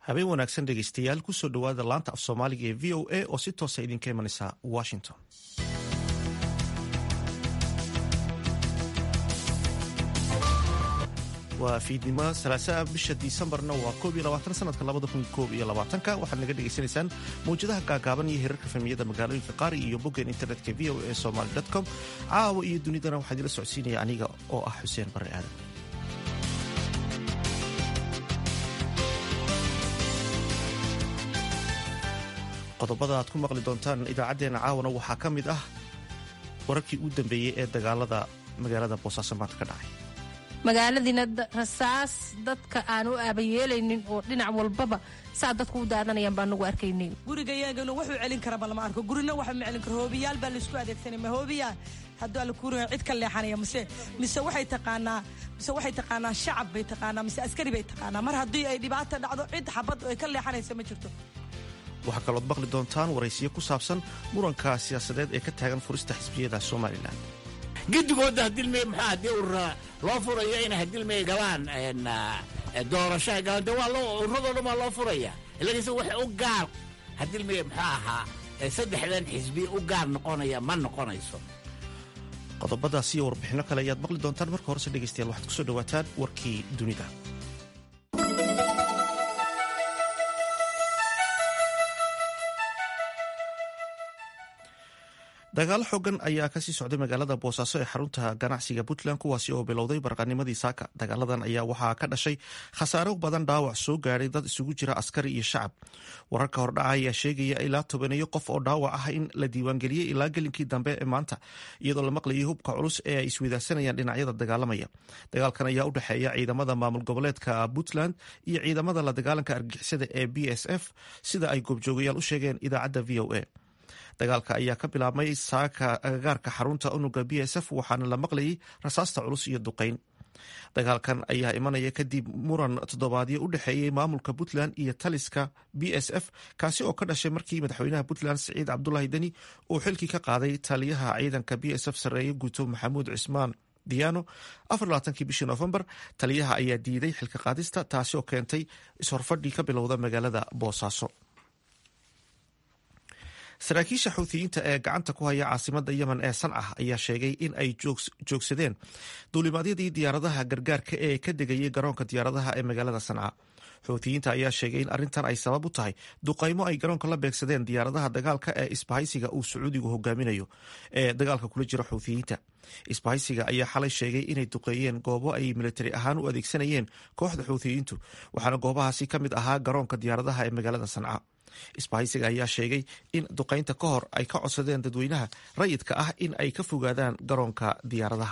habeen wanaagsan dhegeystayaal kusoo dhowaada laanta af soomaaliga ee v o a oo si toosa idinka imanaysa washington waa fiidnimo salaasaa bisha disembarna waa koob iyo labaatan sanadka labada kun koob iyo labaatanka waxaad naga dhegaysanaysaan mawjadaha gaagaaban iyo hirarka famiyada magaalooyinka qaari iyo boggeen internetka v o a somaly com caawa iyo dunidana waxaa idila socodsiinaya aniga oo ah xuseen bare aadan qodobada aad ku maqli doontaan idaacaddeenna caawana waxaa ka mid ah wararkii u dambeeyey ee dagaalada magaalada boosaaso maanta ka dhacay magaaladiina rasaas dadka aan u aabayeelaynin oo dhinac walbaba saa dadku u daadanayaan baa nagu arkaynin gurigayaagana wuxuu celin karaba lama arko gurina waxa ma celin karo hoobiyaal baa laysku adeegsanay ma hoobiyaa hadduu alla kuuriga cid ka leexanaya mise mise waxay taqaanaa mise waxay taqaanaa shacab bay taqaanaa mise askari bay taqaanaa mar haddii ay dhibaata dhacdo cid xabad ay ka leexanaysa ma jirto waxaa kalood maqli doontaan waraysiyo ku saabsan muranka siyaasadeed ee ka taagan furista xisbiyada somalilan gidigooda hadilmey maxaa haddii urura loo furayo inay hadilmey galaan doorashaha galaan de waa ururadoo dhan waa loo furaya ilakiise wax u gaar hadilmey muxuu ahaa saddexdan xisbi u gaar noqonaya ma noqonayso qodobadaas iyo warbixinno kale ayaad maqli doontaan marka horese dhegaystayaal waxaad kusoo dhawaataan warkii dunida dagaalo xoogan ayaa kasii socday magaalada boosaaso ee xarunta ganacsiga puntland kuwaasi oo bilowday barqanimadii saaka dagaaladan ayaa waxaa ka dhashay khasaaro badan dhaawac soo gaadhay dad isugu jira askari iyo shacab wararka hordhaca ayaa sheegaya ilaa tobaneeyo qof oo dhaawac ah in la diiwaangeliyey ilaa gelinkii dambe ee maanta iyadoo la maqlayay hubka culus ee ay isweydaarsanayaan dhinacyada dagaalamaya dagaalkan ayaa u dhexeeya ciidamada maamul goboleedka puntland iyo ciidamada la dagaalanka argixisada ee b s f sida ay goobjoogayaal u sheegeen idaacadda v o a dagaalka ayaa ka bilaabmay saaka agagaarka xarunta unuga b s f waxaana la maqlayay rasaasta culus iyo duqeyn dagaalkan ayaa imanaya kadib muran toddobaadyo u dhexeeyey maamulka puntland iyo taliska b s f kaasi oo ka dhashay markii madaxweynaha puntland siciid cabdulaahi deni uu xilkii ka qaaday taliyaha ciidanka b s f sarreeye guuto maxamuud cismaan diano afarlabaatankii bishii noofembar taliyaha ayaa diiday xilka qaadista taasi oo keentay ishorfadhii ka bilowda magaalada boosaaso saraakiisha xuutiyiinta ee gacanta ku haya caasimada yemen ee sanca ayaa sheegay in ay joogsadeen duulimaadyadii diyaaradaha gargaarka ee ka degayay garoonka diyaaradaha ee magaalada sanca xuutiyiinta ayaa sheegay in arrintan ay sabab u tahay duqaymo ay garoonka la beegsadeen diyaaradaha dagaalka ee isbahaysiga uu sacuudigu hogaaminayo ee dagaalka kula jira xuutiyiinta isbahaysiga ayaa xalay sheegay inay duqeeyeen goobo ay militari ahaan u adeegsanayeen kooxda xuutiyiintu waxaana goobahaasi ka mid ahaa garoonka diyaaradaha ee magaalada sanca isbahaysiga ayaa sheegay in duqaynta ka hor ay ka codsadeen dadweynaha rayidka ah in ay ka fogaadaan garoonka diyaaradaha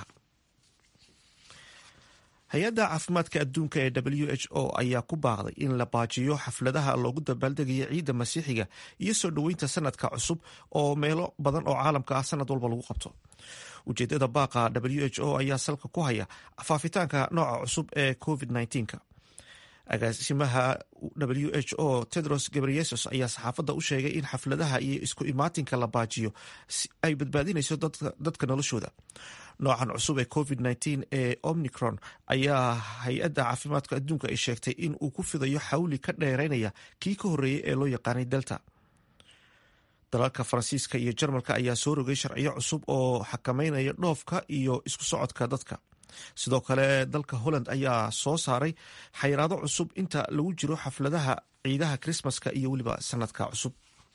hay-adda caafimaadka adduunka ee w h o ayaa ku baaqday in la baajiyo xafladaha loogu dabaaldegayo ciidda masiixiga iyo soo dhoweynta sanadka cusub oo meelo badan oo caalamka ah sanad walba lagu qabto ujeedada baaqa w h o ayaa salka ku haya faafitaanka nooca cusub ee covid -19 agaasimaha w h o tedros gebreyesus ayaa saxaafadda u sheegay in xafladaha iyo isku imaatinka la baajiyo ay badbaadinayso dadka noloshooda noocan cusub ee covid -19 ee omnicron ayaa hay-adda caafimaadka adduunka ay sheegtay in uu ku fidayo xawli ka dheereynaya kii ka horreeyey ee loo yaqaanay delta dalalka faransiiska iyo jarmalka ayaa soo rogay sharciyo cusub oo xakameynaya dhoofka iyo isku socodka dadka sidoo kale dalka holland ayaa soo saaray xayiraado cusub inta lagu jiro xafladaha ciidaha krismaska iyo weliba sanadka cusub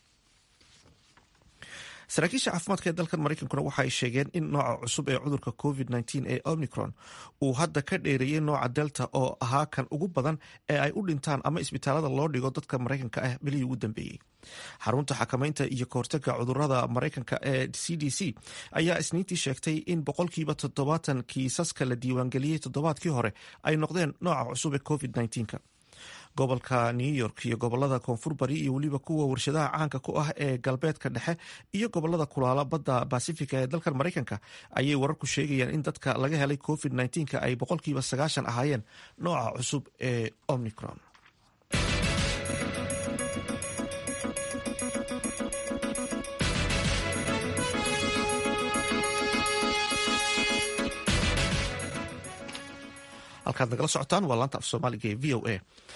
saraakiisha caafimaadka ee dalkan maraykankuna waxa ay sheegeen in nooca cusub ee cudurka covid -19 ee omnicron uu hadda ka dheereeyey nooca delta oo ahaa kan ugu badan ee ay u dhintaan ama isbitaalada loo dhigo dadka maraykanka ah bilihii ugu dambeeyey xarunta xakamaynta iyo kahortaga cudurada maraykanka ee c d c ayaa isniintii sheegtay in boqolkiiba toddobaatan kiisaska la diiwaangeliyey toddobaadkii hore ay noqdeen nooca cusub ee covid -19 gobolka new york iyo gobolada koonfur bari iyo weliba kuwa warshadaha caanka ku ah ee galbeedka dhexe iyo gobolada kulaala badda basifiga ee dalkan maraykanka ayay wararku sheegayaan in dadka laga helay covid -19 ay boqolkiiba sagaashan ahaayeen nooca cusub ee omnicron halkaad nagala socotaan waa laanta af soomaaliga ee v o a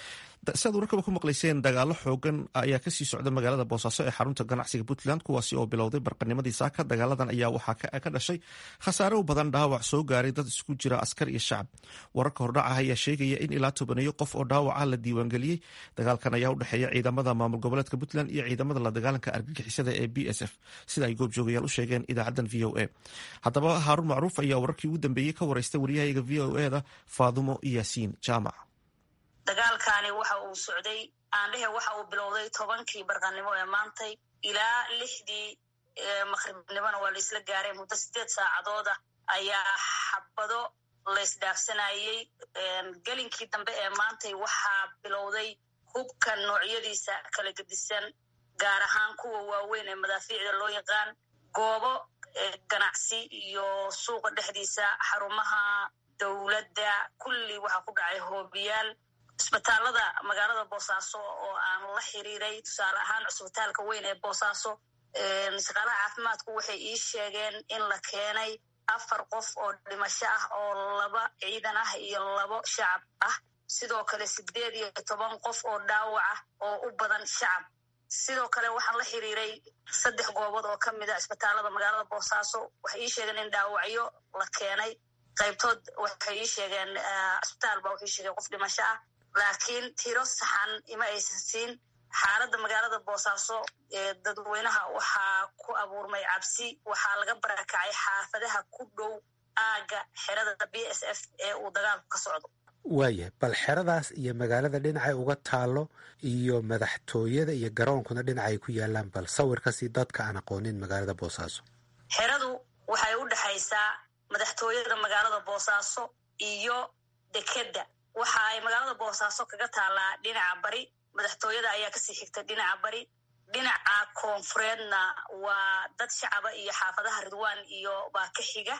siaad warkaba ku maqlayseen dagaalo xoogan ayaa kasii socda magaalada boosaaso ee xarunta ganacsiga puntland kuwaasi oo bilowday barqanimadii saaka dagaaladan ayaa waxaa ka dhashay khasaare u badan dhaawac soo gaaray dad isku jira askar iyo shacab wararka hordhaca ayaa sheegaya in ilaa tobaneeyo qof oo dhaawaca la diiwaangeliyey dagaalkan ayaa u dhexeeya ciidamada maamul goboleedka puntland iyo ciidamada la dagaalanka argagixisada ee b s f sida ay goobjoogayaal u sheegeen idaacadan v o a haddaba haaruun macruuf ayaa wararkii ugu dambeeyey ka wareystay waryahayaga v o e da faadumo yaasiin jaamac dagaalkani waxa uu socday aandhehe waxa uu bilowday tobankii barqanimo ee maantay ilaa lixdii maqribnimona waa la isla gaaray muddo sideed saacadood ah ayaa xabado laysdhaafsanayey gelinkii dambe ee maantay waxaa bilowday hubka noocyadiisa kala gedisan gaar ahaan kuwa waaweyn ee madaafiicda loo yaqaan goobo ganacsi iyo suuqa dhexdiisa xarumaha dowladda kulli waxaa ku dhacay hoobiyaal cisbitaalada magaalada boosaaso oo aan la xiriiray tusaale ahaan cisbitaalka weyn ee boosaaso shaqaalaha caafimaadku waxay ii sheegeen in la keenay afar qof oo dhimasho ah oo laba ciidan ah iyo labo shacab ah sidoo kale sideed iyo toban qof oo dhaawac ah oo u badan shacab sidoo kale waxaan la xiriiray saddex goobood oo ka mid a cisbitaalada magaalada boosaaso waxay ii sheegeen in dhaawacyo la keenay qaybtood waxay ii sheegeen cisbitaal ba waxay sheegeen qof dhimasho ah laakiin tiro saxan ima aysan siin xaaladda magaalada boosaaso ee dadweynaha waxaa ku abuurmay cabsi waxaa laga barakacay xaafadaha ku dhow aagga xerada b s f ee uu dagaalku ka socdo waayahay bal xeradaas iyo magaalada dhinacay uga taalo iyo madaxtooyada iyo garoonkuna dhinacay ku yaalaan bal sawirkasi dadka aan aqoonin magaalada boosaaso xeradu waxay u dhexaysaa madaxtooyada magaalada boosaaso iyo dekedda waxa ay magaalada boosaaso kaga taalaa dhinaca bari madaxtooyada ayaa kasii xigta dhinaca bari dhinaca koonfureedna waa dad shacaba iyo xaafadaha ridwaan iyo baa ka xiga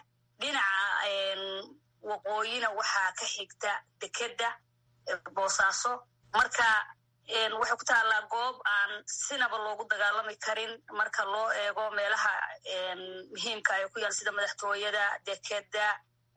dhinaca waqooyina waxaa ka xigta dekedda boosaaso marka waxay ku taallaa goob aan sinaba loogu dagaalami karin marka loo eego meelaha muhiimka ay ku yaal sida madaxtooyada dekedda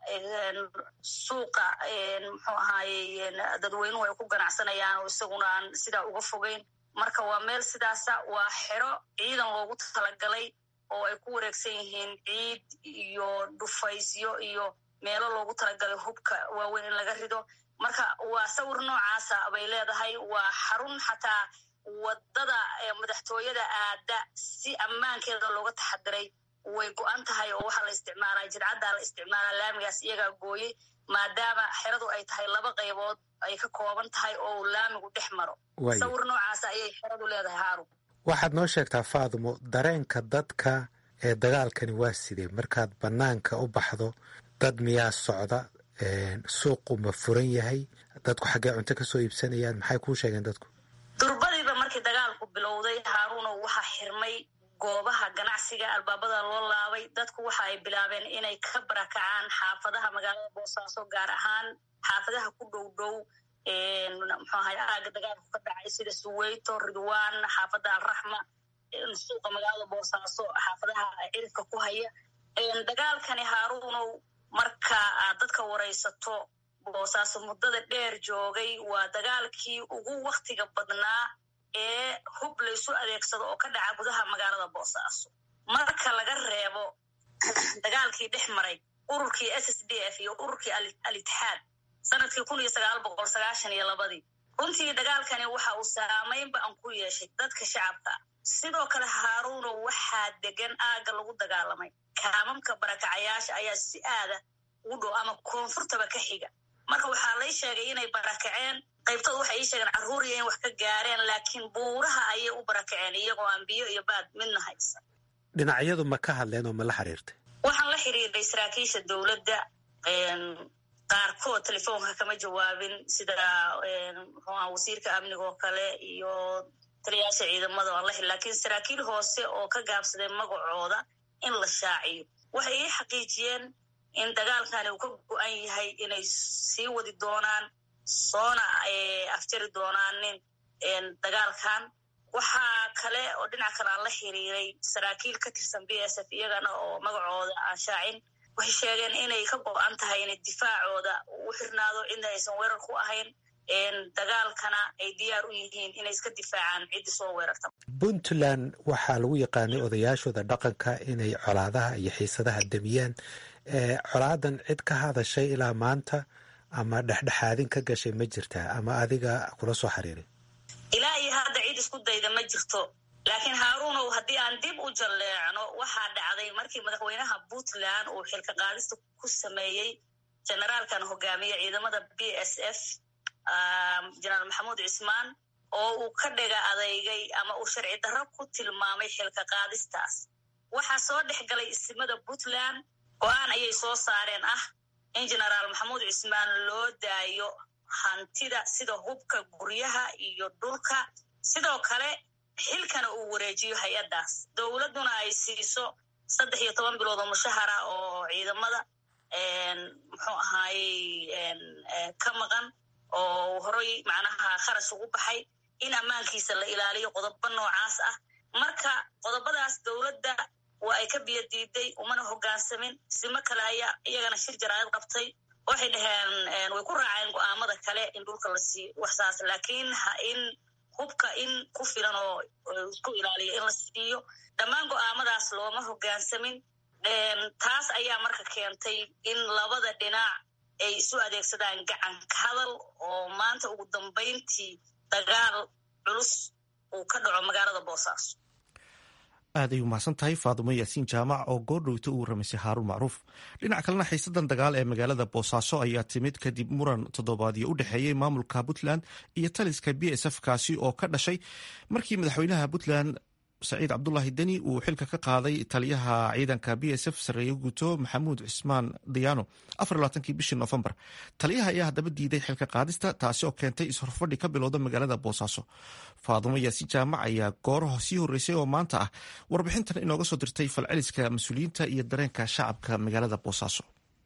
suuqa muxuu ahaaye dadweynuhu ay ku ganacsanayaan oo isaguna aan sidaa uga fogeyn marka waa meel sidaasa waa xero ciidan loogu talagalay oo ay ku wareegsan yihiin ciid iyo dhufaysyo iyo meelo loogu talagalay hubka waaweyn in laga rido marka waa sawir noocaasa bay leedahay waa xarun xataa wadada madaxtooyada aada si ammaankeeda looga taxadiray way go-an tahay oo waxaa la isticmaalaa jidcaddaa la isticmaalaa laamigaas iyagaa gooyey maadaama xeradu ay tahay laba qaybood ay ka kooban tahay oo laamigu dhex maro sawir noocaasa ayay xeradu leedahay haarun waxaad noo sheegtaa faadumo dareenka dadka ee dagaalkani waa sidee markaad bannaanka u baxdo dad miyaa socda suuqu ma furan yahay dadku xaggee cunto ka soo iibsanayaan maxay kuu sheegeen dadku durbadiiba markii dagaalku bilowday haaruuno waxaa xirmay goobaha ganacsiga albaabada loo laabay dadku waxa ay bilaabeen inay ka barakacaan xaafadaha magaalada boosaaso gaar ahaan xaafadaha ku dhow dhow muxuu ahay aaga dagaalku ka dhacay sida suweyto ridwaan xaafadda alraxma suuqa magaalada boosaaso xaafadaha cirifka ku haya dagaalkani haaruunow marka aad dadka waraysato boosaaso muddada dheer joogay waa dagaalkii ugu waktiga badnaa ee hub laysu adeegsado oo ka dhaca gudaha magaalada boosaaso marka laga reebo dagaalkii dhex maray ururkii s s d f iyo ururkii al-itixaad sanadkii kun iyo sagaal boqol sagaashan iyo labadii runtii dagaalkani waxa uu saamayn ba-an ku yeeshay dadka shacabka sidoo kale haaruuno waxaa degan aagga lagu dagaalamay kaamamka barakacayaasha ayaa si aada ugu dhow ama koonfurtaba ka xiga marka waxaa lay sheegay inay barakaceen qaybtood waxay ii sheegeen carruuriya in wax ka gaareen laakiin buuraha ayay u barakaceen iyagoo aan biyo iyo baad midna haysan dhinacyadu ma ka hadleen oo ma la xiriirtay waxaan la xiriiray saraakiisha dowladda qaarkood telefoonka kama jawaabin sida mxuaha wasiirka amniga oo kale iyo taliyaasha ciidamada aan la xiri lakiin saraakiil hoose oo ka gaabsaday magacooda in la shaaciyo waxay ii xaqiijiyeen in dagaalkani uu ka go-an yahay inay sii wadi doonaan soona afjari doonaanin dagaalkan waxaa kale oo dhinac kale aan la xiriiray saraakiil ka tirsan b s f iyagana oo magacooda aan shaacin waxay sheegeen inay ka go-an tahay inay difaacooda u xirnaado cidna aysan weerar ku ahayn dagaalkana ay diyaar u yihiin inay iska difaacaan ciddii soo weerarta puntland waxaa lagu yaqaanay odayaashooda dhaqanka inay colaadaha iyo xiisadaha demiyaan colaadan cid ka hadashay ilaa maanta ama dhexdhexaadin ka gashay ma jirtaa ama adiga kula soo xiriiray ilaa iyo hadda cid isku dayda ma jirto laakiin haaruunow haddii aan dib u jalleecno waxaa dhacday markii madaxweynaha puntland uu xilka qaadista ku sameeyey generaalkan hogaamiye ciidamada b s f jenaraal maxamuud cismaan oo uu ka dhiga adeygay ama uu sharci darro ku tilmaamay xilka qaadistaas waxaa soo dhex galay isimada puntland go-aan ayay soo saareen ah in genaraal maxamuud cismaan loo daayo hantida sida hubka guryaha iyo dhulka sidoo kale xilkana uu wareejiyo hay-addaas dowladduna ay siiso saddex iyo toban bilood oo mushahara oo ciidamada muxuu ahaayey ka maqan oo horay macnaha kharash ugu baxay in ammaankiisa la ilaaliyo qodobo noocaas ah marka qodobadaas dowladda waa ay ka biyo diiday umana hogaansamin simo kale ayaa iyagana shir jaraayad qabtay waxay dhaheen way ku raaceen go-aamada kale in dhulka la siiyo waxsaas laakiin in hubka in ku filan oo isku ilaaliyo in la siiyo dhammaan go-aamadaas looma hogaansamin taas ayaa marka keentay in labada dhinac ay isu adeegsadaan gacanka hadal oo maanta ugu dambayntii dagaal culus uu ka dhaco magaalada boosaaso aad ay umahadsan tahay faadumo yaasiin jaamac oo goordhowta u waramaysay haaruun macruuf dhinac kalena xiisadan dagaal ee magaalada boosaaso ayaa timid kadib muran toddobaadyo u dhexeeyey maamulka puntland iyo taliska b s f kaasi oo ka dhashay markii madaxweynaha puntland saciid cabdulaahi deni uu xilka ka qaaday taliyaha ciidanka b s f sareeye guto maxamuud cismaan diyaano afarlaatankii bishii noofembar taliyaha ayaa haddaba diiday xilka qaadista taasi oo keentay is-horfadhi ka bilowda magaalada boosaaso faadumo yaasi jaamac ayaa gooraha sii horreysay oo maanta ah warbixintan inooga soo dirtay falceliska mas-uuliyiinta iyo dareenka shacabka magaalada boosaaso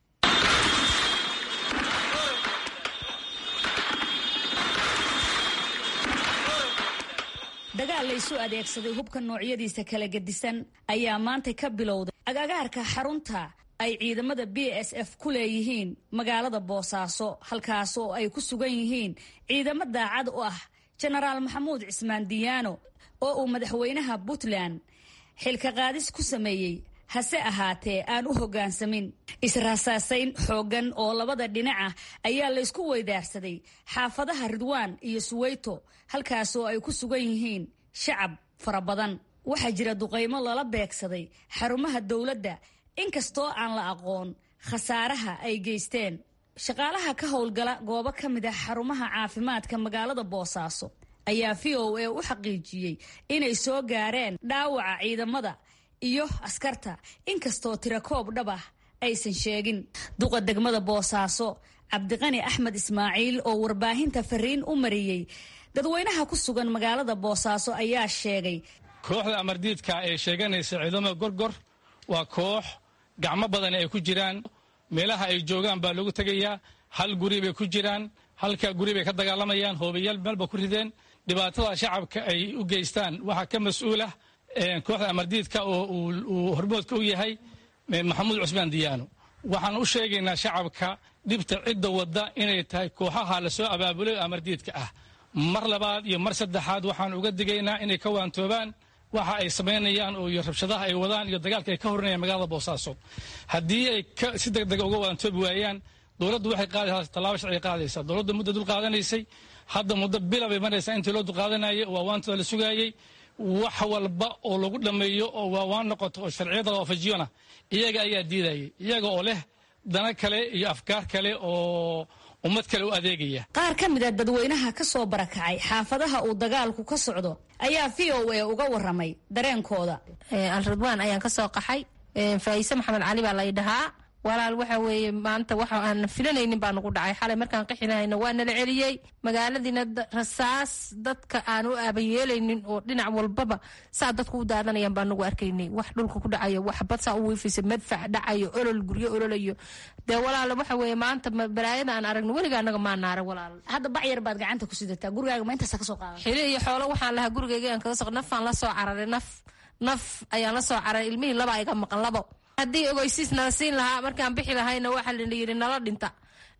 dagaal la isu adeegsaday hubka noocyadiisa kala gedisan ayaa maanta ka bilowday agagaarka xarunta ay ciidamada b s f ku leeyihiin magaalada boosaaso halkaas oo ay ku sugan yihiin ciidamo daacad u ah jenaraal maxamuud cismaan diyaano oo uu madaxweynaha puntland xilka qaadis ku sameeyey hase ahaatee aan u hoggaansamin israasaasayn xooggan oo labada dhinaca ayaa laysku weydaarsaday xaafadaha ridwaan iyo suweyto halkaasoo ay ku sugan yihiin shacab fara badan waxaa jira duqaymo lala beegsaday xarumaha dowladda inkastoo aan la aqoon khasaaraha ay geysteen shaqaalaha ka howlgala goobo ka mid ah xarumaha caafimaadka magaalada boosaaso ayaa v o a u xaqiijiyey inay soo gaareen dhaawaca ciidamada iyo askarta inkastoo tirakoob dhab ah aysan sheegin duqa degmada boosaaso cabdiqani axmed ismaaciil oo warbaahinta fariin u mariyey dadweynaha ku sugan magaalada boosaaso ayaa sheegay kooxda amardiidka ee sheeganaysa ciidamada gorgor waa koox gacmo badan ay ku jiraan meelaha ay joogaan baa lagu tegayaa hal guri bay ku jiraan halka guri bay ka dagaalamayaan hoobayaal meelba ku rideen dhibaatada shacabka ay u geystaan waxaa ka mas-uulah kooxda amardiidka oo uu hormoodka u yahay maxamuud cusmaan diyaano waxaan u sheegaynaa shacabka dhibta cidda wadda inay tahay kooxaha lasoo abaabulay oo amardiidka ah mar labaad iyo mar saddexaad waxaan uga digaynaa inay ka waantoobaan waxa ay samaynayaan oo iyo rabshadaha ay wadaan iyo dagaalka ay ka horinayaan magaalada boosaaso haddii ay si degdega uga waantoobi waayaan dowladdu waxay qaadaysaa tallaabo sharciga qaadaysaa dowladdu muddo dul qaadanaysay hadda muddo bila bay maraysaa intii loo dulqaadanayay waa waantooda la sugaayey wax walba oo lagu dhammeeyo oo waawaan noqoto oo sharciyada la waafajiyona iyaga ayaa diidayay iyaga oo leh dana kale iyo afkaar kale oo ummad kale u adeegaya qaar ka mid a dadweynaha ka soo barakacay xaafadaha uu dagaalku ka socdo ayaa v o a uga waramay dareenkooda alridwaan ayaan ka soo qaxay faayise maxamed cali baa lay dhahaa walaal waxa weeye maanta waxa aan filanaynin baa nagu dhacay xalay markaan qixi lahayna waa nala celiyey magaaladiina rasaas dadka aan u aabayeelaynin oo dhinac walbaba saa dadku u daadanayaan baa nagu arkaynay wax dhulka ku dhacayo wax bad saa u wiifisa madfac dhacayo olol guryo ololayo dee walaal waxa weeye maanta balaayada aan aragno weliga anaga maa naaray walaal hadda bacyar baad gacanta ku sidataa gurigaaga ma intaasa ka soo qaada xili iyo xoolo waxaan lahaa gurigayga aan kaga so nafaan la soo cararay naf naf ayaan la soo cararay ilmihii laba iga maqan labo haddii ogeysiis nala siin lahaa markaan bixi lahayna waxaa la yidhi nala dhinta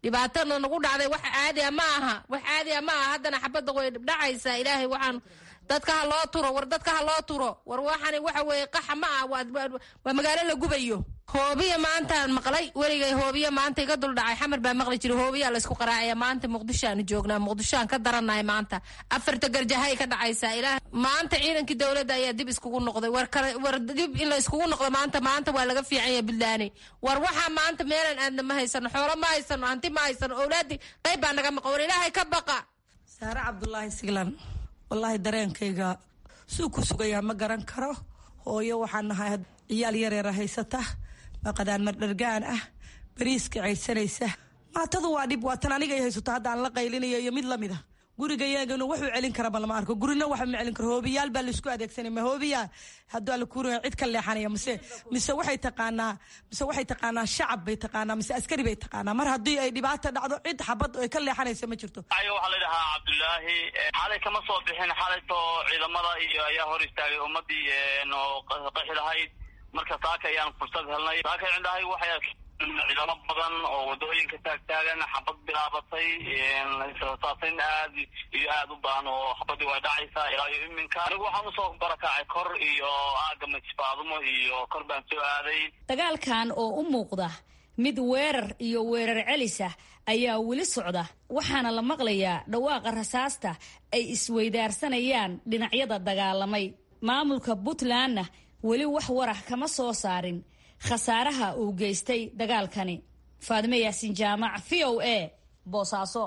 dhibaatana nagu dhacday wax caadia ma aha wax caadia ma aha haddana xabadda way dhacaysaa ilaahay waxaan dadka ha loo turo war dadka ha loo turo war waxani waxa weeye qaxa ma ah waa magaalo la gubayo hoobiya maantaan maqlay weligay hoobiya maanta iga dul dhacay xamar baa maqli jiray hoobiyaa laysku qaraacaya maanta muqdishoaanu joognaa muqdishoaan ka darannahay maanta afarta garjahay ka dhacaysaa ilaah maanta ciidankii dowladda ayaa dib iskugu noqday war kale war dib in la iskugu noqdo maanta maanta waa laga fiican yahay buntlaane war waxaa maanta meelan aadna ma haysano xoolo ma haysano hanti ma haysano owlaadii qayb baa naga maqan war ilaahay ka baqa saare cabdulaahi siglan wallaahi dareenkayga suu ku sugayaa ma garan karo hooyo waxaan nahay ciyaal yareera haysata maqadaan mardhargaan ah bariiska caysanaysa maatadu waa dhib waa tan aniga haysato haddaan la qaylinayo iyo mid lamid a guriga yeeganu wuxuu celin karaba lama arko gurina waxa ma celin karo hoobiyaal baa laisku adeegsanay ma hoobiyaa hadduu alla kuuraya cid ka leexanaya mise mise waxay taqaanaa mise waxay taqaanaa shacab bay taqaanaa mise askari bay taqaanaa mar haddii ay dhibaata dhacdo cid xabad ay ka leexanaysa ma jirto waxaa la dhahaa cabdulaahi xalay kama soo bixin xalaytoo ciidamada iyo ayaa hor istaagay ummadii oo qaxi lahayd marka saaka ayaan fursad helnay saaka cindhahay waxay ciidamo badan oo wadooyinka taagtaagan xabad bilaabatay saasayn aad iyo aad u badan oo xabadii waa dhacaysaa ilaa iyo iminka anigu waxaan usoo barakacay kor iyo aaga majfaadumo iyo kor baan soo aaday dagaalkan oo u muuqda mid weerar iyo weerar celisa ayaa weli socda waxaana la maqlayaa dhawaaqa rasaasta ay isweydaarsanayaan dhinacyada dagaalamay maamulka puntlandna weli wax warah kama soo saarin khasaaraha uu geystay dagaalkani faadime yaasiin jaamac v o a boosaaso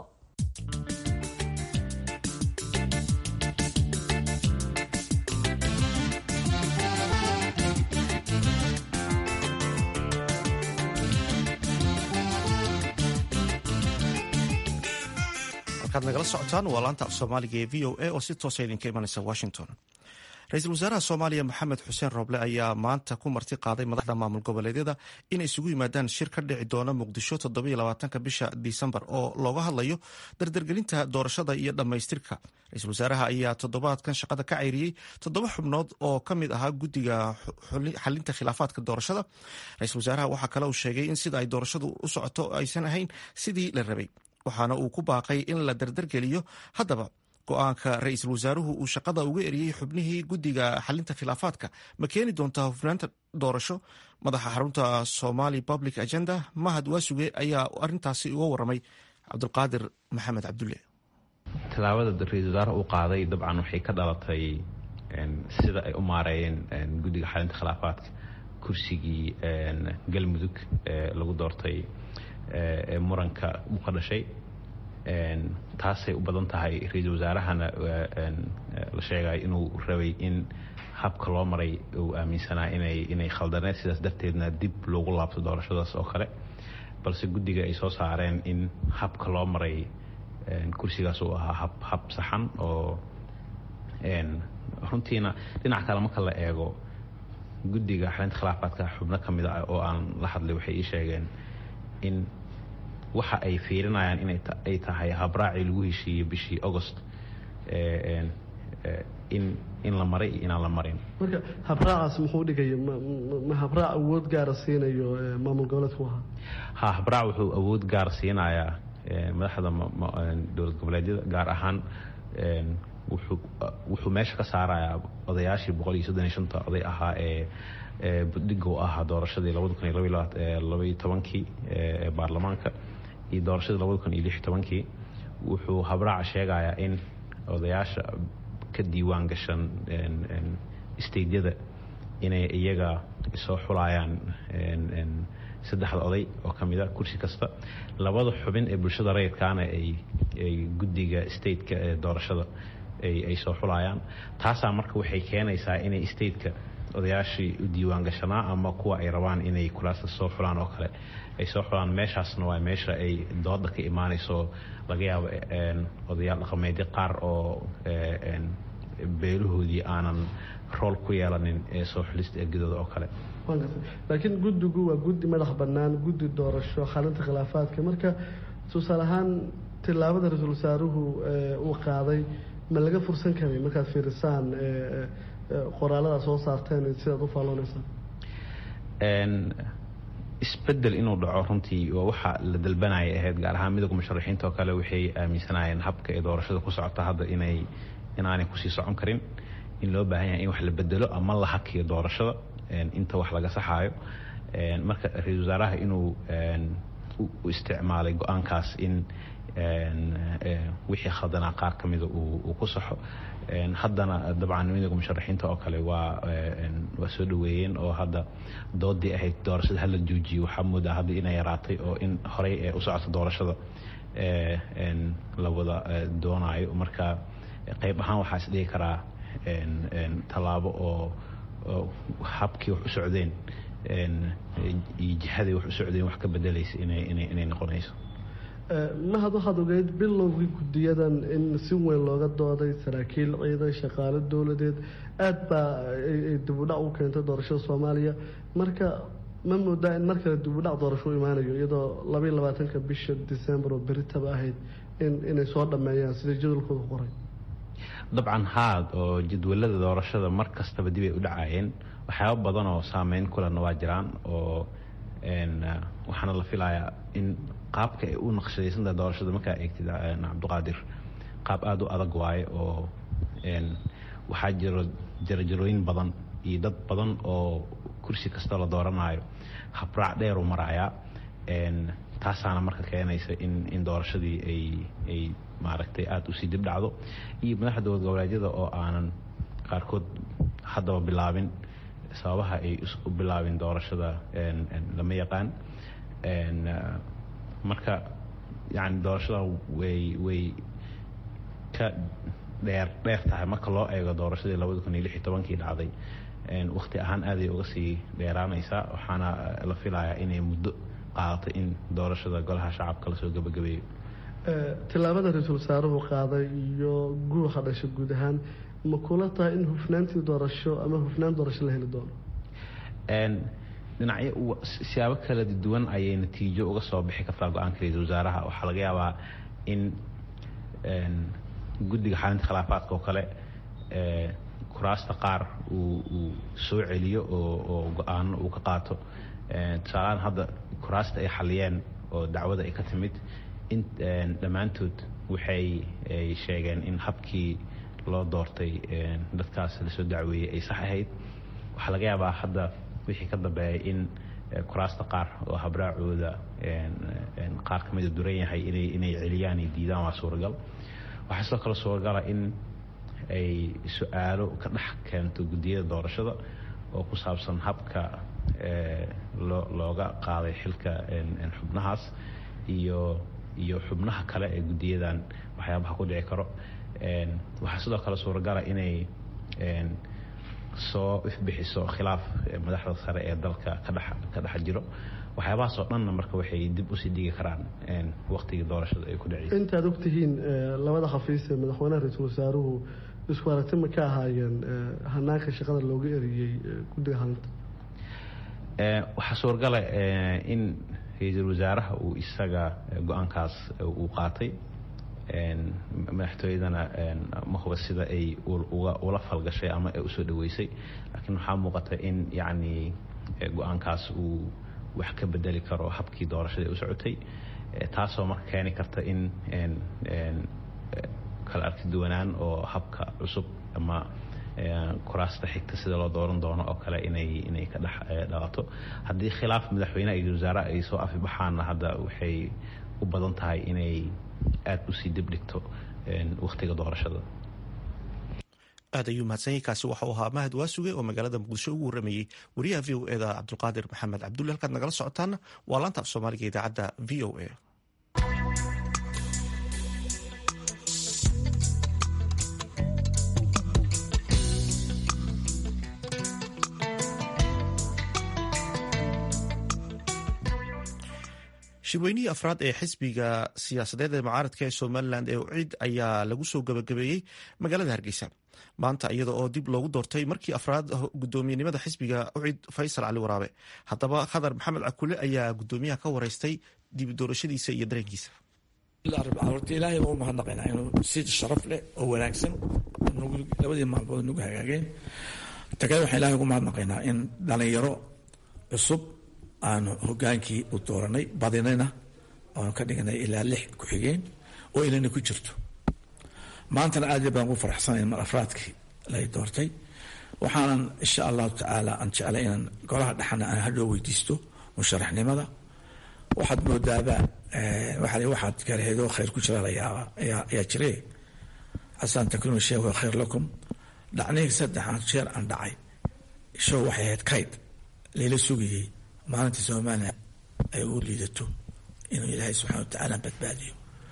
halkaad nagala socotaan waa laanta af soomaaliga ee v o a oo si toosa idinka imanaysa washington ra-iisul wasaaraha soomaaliya maxamed xuseen rooble ayaa maanta ku marti qaaday madaxda maamul goboleedyada inay isugu yimaadaan shir ka dhici doona muqdisho toddobaatanka bisha disembar oo looga hadlayo dardargelinta doorashada iyo dhammaystirka ra-iisul wasaaraha ayaa toddobaadkan shaqada ka cayriyey toddoba xubnood oo ka mid ahaa guddiga xalinta khilaafaadka doorashada ra-iisul wasaaraha waxaa kale uu sheegay in sida ay doorashadu u socoto aysan ahayn sidii la rabay waxaana uu ku baaqay in la dardargeliyo haddaba go-aanka ra-iisul wasaaruhu uu shaqada uga eriyey xubnihii guddiga xalinta khilaafaadka ma keeni doontaa hufnaanta doorasho madaxa xarunta somali public agenda mahad waasuge ayaa arintaasi uga waramay cabdulqaadir maxamed cabdulle tallaabada ra-isul wasaaraha uu qaaday dabcan waxay ka dhalatay sida ay u maareeyeen guddiga xalinta khilaafaadka kursigii galmudug ee lagu doortay ee muranka u ka dhashay taasay u badan tahay ra-iisul wasaarahana la sheegay inuu rabay in habka loo maray uu aaminsanaa inay inay khaldaneed sidaas darteedna dib loogu laabto doorashadaas oo kale balse guddiga ay soo saareen in habka loo maray kursigaas uu ahaa hab hab saxan oo runtiina dhinac kale marka la eego guddiga xalinta khilaafaadka xubno ka mid ah oo aan la hadlay waxay ii sheegeen in waxa ay fiirinayaan inay tahay habraacii lagu heshiiyey bishii agost in in la maray iyo inaan la marin marka habraacaas muxuu dhigaya ma habraac awood gaara siinayo maamul goboleedku ahaa ha habraac wuxuu awood gaar siinayaa madaxda dowlad goboleedyada gaar ahaan wuxuu meesha ka saarayaa odayaashii boqol iyo soddon iyo shanta oday ahaa ee budhiga u ahaa doorashadii labada kun iyo labaiyo tobankii ee baarlamaanka iyo doorashadii labada kun iyo lix iyo tobankii wuxuu habraaca sheegayaa in odayaasha ka diiwaan gashan steydyada inay iyaga soo xulayaan saddexda oday oo ka mid a kursi kasta labada xubin ee bulshada rayidkaana ay guddiga stateka ee doorashada ay soo xulayaan taasaa marka waxay keenaysaa inay stateka odayaashii u diiwaan gashanaa ama kuwa ay rabaan inay kulaasta soo xulaan oo kale ay soo xulaan meeshaasna waa meesha ay dooda ka imaanayso laga yaabo odayaal dhaqameedyo qaar oo beelahoodii aanan rool ku yeelanin ee soo xulista ergadooda oo kale laakiin guddigu waa guddi madax bannaan guddi doorasho xalinta khilaafaadka marka tusaale ahaan tillaabada ra-iisul wasaaruhu uu qaaday ma laga fursan karay markaad fiirisaan qoraalada soo saarteen sidaad u faalloonaysaan isbedel inuu dhaco runtii waa waxa la dalbanaya ahayd gaar ahaan midowga musharaxiinta oo kale waxay aaminsanayeen habka ee doorashada ku socota hadda inay inaanay kusii socon karin in loo baahan yahay in wax la bedelo ama la hakiyo doorashada inta wax laga saxaayo marka ra-isul wasaaraha inuu u isticmaalay go-aankaas in wixii khaldanaa qaar ka mida uu ku saxo haddana dabcan midowga musharaxiinta oo kale waa waa soo dhaweeyeen oo hadda doodii ahayd doorashada hala joojiyo waxaa moodaa hadda inay yaraatay oo in horey ee u socota doorashada la wada doonaayo marka qayb ahaan waxaa is dhihi karaa tallaabo oo habkii wax u socdeen iyo jihaday wax u socdeen wax ka bedelaysa inay noqonayso mahad waxaad ogeyd bilowgii guddiyadan in si weyn looga dooday saraakiil ciidan shaqaalo dowladeed aad baa ay dibudhac u keentay doorashada soomaaliya marka ma moodaa in mar kale dibudhac doorasho u imaanayo iyadoo labaiy labaatanka bisha december oo beritaba ahayd in inay soo dhammeeyaan sida jadwalkooda qoray dabcan haad oo jadwalada doorashada mar kastaba dib ay u dhacaayeen waxyaaba badan oo saameyn kulena waa jiraan oo waxaana la filayaa in qaabka ay u naqshadaysantaha doorashada markaa eegtid cabdiqaadir qaab aada u adag waaye oo waxaa jiro jarajarooyin badan iyo dad badan oo kursi kastoo la dooranayo habraac dheer u marayaa taasaana marka keenaysa in in doorashadii ay ay maaragtay aada usii dib dhacdo iyo madaxda dowlad goboleedyada oo aanan qaarkood haddaba bilaabin sababaha ay u bilaabin doorashada lama yaqaan marka yani doorashada way way ka dheer dheer tahay marka loo eego doorashadii labada kun iyo lix iyo tobankii dhacday wakti ahaan aaday uga sii dheeraanaysaa waxaana la filayaa inay muddo qaadatay in doorashada golaha shacabka lasoo gebagabeeyo tillaabada ra-iisul wasaaruhu qaaday iyo guuxa dhasha guud ahaan ma kula tahay in hufnaantii doorasho ama hufnaan doorasho la heli doono dhinacyo siyaabo kala duwan ayay natiijo uga soo bixi kartaa go-aanka ra-iisul wasaaraha waxaa laga yaabaa in guddiga xalinta khilaafaadka oo kale kuraasta qaar uu uu soo celiyo oo oo go-aano uu ka qaato tusaalahaan hadda kuraasta ay xaliyeen oo dacwada ay ka timid in dhammaantood waxay ay sheegeen in habkii loo doortay dadkaas lasoo dacweeyey ay sax ahayd waxaa laga yaabaa hadda wixii ka dambeeya in kuraasta qaar oo habraacooda qaar ka mida duran yahay inay inay celiyaan ay diidaan waa suuragal waxaa sidoo kale suuragala in ay su-aalo ka dhex keento guddiyada doorashada oo ku saabsan habka loo looga qaaday xilka xubnahaas iyo iyo xubnaha kale ee guddiyadan waxyaabaha ku dhici karo waxaa sidoo kale suuragala inay soo ifbixiso khilaaf madaxda sare ee dalka kadhex ka dhex jiro waxyaabahaas oo dhanna marka waxay dib usii dhigi karaan waktigii doorashada ay ku dhaceysa intaad ogtihiin labada xafiis ee madaxweynaha ra-iisul wasaaruhu isku aragti ma ka ahaayeen hanaanka shaqada looga eriyey guddiga halinta waxaa suuragala in ra-iisul wasaaraha uu isaga go-aankaas uu qaatay madaxtooyadana ma huba sida ay ula falgashay ama ay usoo dhaweysay laakiin waxaa muuqata in yacni go-aankaas uu wax ka bedeli karo habkii doorashada u socotay taasoo marka keeni karta in kala arki duwanaan oo habka cusub ama kuraasta xigta sida loo dooran doono oo kale inay inay ka dhex dhalato haddii khilaaf madaxweyneha iyo wasaare ay soo afibaxaanna hadda waxay u badan tahay inay aada usii dib dhigto wakhtiga doorashada aad ayuu mahadsanyahy kaasi waxau ahaa mahad waasuge oo magaalada muqdisho ugu warramayey wariyaha v o eda cabdulqaadir maxamed cabdulle halkaad nagala socotaana waa laanta af soomaaliga idaacadda v o a shirweynihii afraad ee xisbiga siyaasadeed ee mucaaradka ee somalilan ee ucid ayaa lagu soo gabagabeeyey magaalada hargeysa maanta iyada oo dib loogu doortay markii afraad gudoomiyenimada xisbiga ucid faysal cali waraabe haddaba khadar maxamed cakule ayaa gudoomiyaha ka wareystay dib doorashadiisa iyo dareenkiisa horta ilaahay baa u mahadnaqaynaa inuu si sharaf leh oo wanaagsan labadii maalmood nagu hagaageen tagay waxaan ilahay ugu mahadnaqaynaa in dhalinyaro cusub aanu hogaankii u dooranay badinayna aanu ka dhignay ilaa lix ku-xigeen oo inana ku jirto maantana aad iyo baan ugu faraxsanay mar afraadkii lay doortay waxaanan insha allahu tacaala aan jeclay inaan golaha dhexana aan hadhoo weydiisto musharaxnimada waxaad moodaaba waa waxaad garaheedoo khayr ku jira layaaba ayaa jire xasan takrimu sheekh waa khayr lakum dhacnihii saddexaad jeer aan dhacay show waxay ahayd kayd layla sugayey maalintii soomaaliya ay u liidato inuu ilaahay subxana wa tacaala badbaadiyo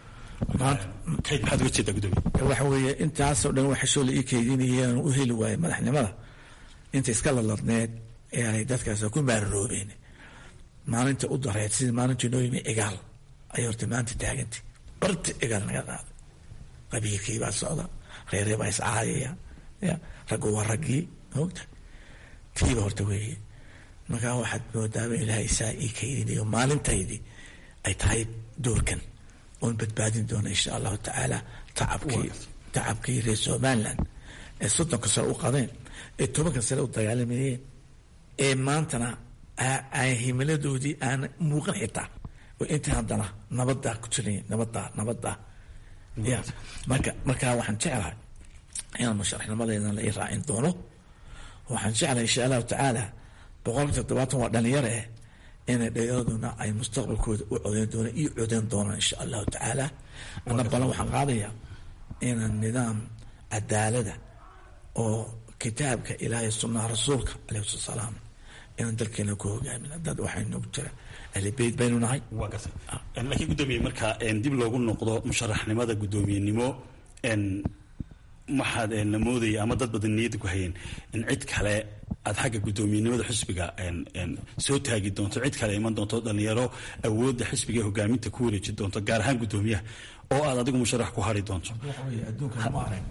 waxa weeye intaasoo dhan waxa shoo la ii keydinayeen u heli waayey madaxnimada inta iska laladneed ee aanay dadkaas ku maararoobeen maalinta u dareed sidii maalintii noo yimi cigaal ayay horta maanta taagantay barti cigaal naga qaaday qabiilkii baa socda reeree baa iscaayaya ya raggu waa raggii moogta tiiba horta weeye markaa waxaad moodaaba ilaahay saa ii kaydinayo maalintaydii ay tahay doorkan oon badbaadin doona insha allahu tacaala tacabkii tacabkii reer somaliland ee soddonka sare u qadeen ee tobanka sare u dagaalamayeen ee maantana aan himiladoodii aan muuqan xitaa oo intii haddana nabadaa ku jiray nabadaa nabadaa ya marka markaa waxaan jeclahay inaan musharaxnimadeedan la ii raacin doono waxaan jeclahay insha allahu tacaala boqolka toddobaatan waa dhalinyaro eh inay dhayaraduna ay mustaqbalkooda u codeyn doonaan iyo codeyn doonaan insha allahu tacaala ana balan waxaan qaadayaa inaan nidaam cadaalada oo kitaabka ilaahay sunnaha rasuulka alayhi salatu salaam inaan dalkeena ku hogaamin dad waxay nagu jira ahlibeyt baynu nahay waa gartay laakiin guddoomiye marka dib loogu noqdo musharaxnimada guddoomiyenimo waxaad la moodaya ama dad badan niyadda ku hayeen in cid kale aad xagga guddoomiyenimada xisbiga soo taagi doonto cid kale iman doonto dhalinyaro awoodda xisbiga ee hogaaminta ku wareeji doonto gaar ahaan guddoomiyaha oo aad adigu musharax ku hari doonto adduunka lama arag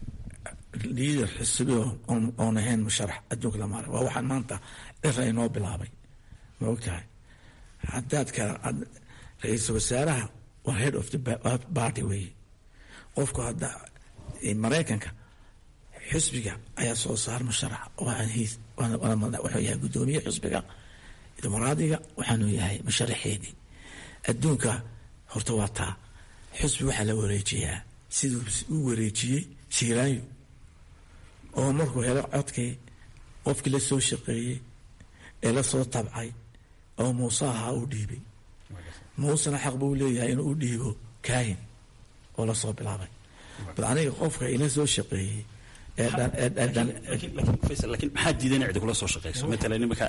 liider xisbi oon ahayn musharax adduunka lama arag waa waxaan maanta cira inoo bilaabay ma ogtahay haddaad ka ra-iisul wasaaraha waa head of the party weeye qofku hadda maraykanka xisbiga ayaa soo saar musharax wuxuu yahay guddoomiye xisbiga dimuqraadiga waxaanu yahay musharaxeedii adduunka horta waa taa xisbi waxaa la wareejiyaa siduu u wareejiyey siiraayo oo markuu helo codkii qofkii la soo shaqeeyey ee la soo tabcay oo muuse ahaa u dhiibay muusena xaq buu leeyahay inuu u dhiibo kaahin oo lasoo bilaabay bal aniga qofka ila soo shaqeeyey laakiin maxaa diiday inay cidi kula soo shaqeyso matalan imika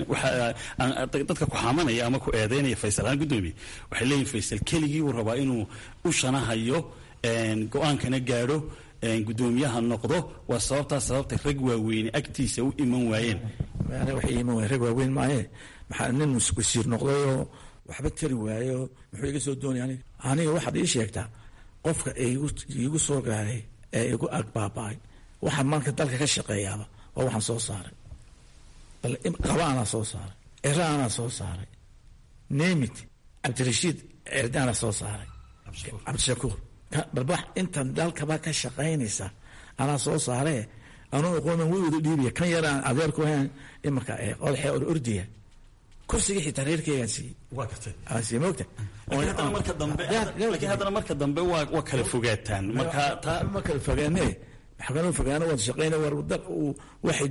dadka ku xamanaya ama ku eedeynaya faysal ahaan guddoomiye waxay leeyihin faysal keligii uu rabaa inuu u shanahayo go-aankana gaadho guddoomiyaha noqdo waa sababtaa sababta rag waaweyne agtiisa u iman waayeen waxay iman waayeen rag waaweyn maaye maxaa nin wasiir noqdayoo waxba tari waayo muxuu iga soo doonaya aniga aniga waxaad ii sheegtaa qofka iigu soo gaaray ee igu agbaaba-ay waxaa maanka dalka ka shaqeeyaaba waa waxaan soo saaray bal qaba anaa soo saaray cira anaa soo saaray nemit cabdirashiid cerdaana soo saaray cabdishakuur bal wax intan dalkaba ka shaqaynaysa anaa soo saaree anuu aqoonan way wada dhiibaya kan yaraan adeerku ahayn imarka odaxee or ordiya kursiga xitaa reerkeygaan siiyey waa gartay aan siiyey moogta haddana marka dambe laakiin haddana marka dambe waa waa kala fogaataan marka taa ma kala fogaane maxkamada fogaana wada shaqeyna war dal waxay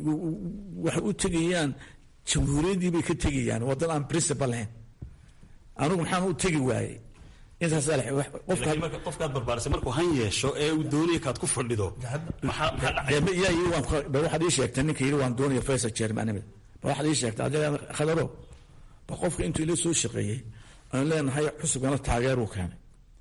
waxay u tegayaan jamhuuriyaddii bay ka tegayaan wadan aan principal lahayn anigu maxaan u tegi waayey intaas qofka marka qofkaad barbaarisay markuu han yeesho ee uu doonaya kaad ku fadhido maxaa maxaa dhacay yaa yiri waan ba waxaad ii sheegtay ninka yiri waan doonaya faysal chairmanimada ba waxaad ii sheegtay adiga khadaro ba qofka intuu ila soo shaqeeyey aan leenahay xusubkana taageer uu keenay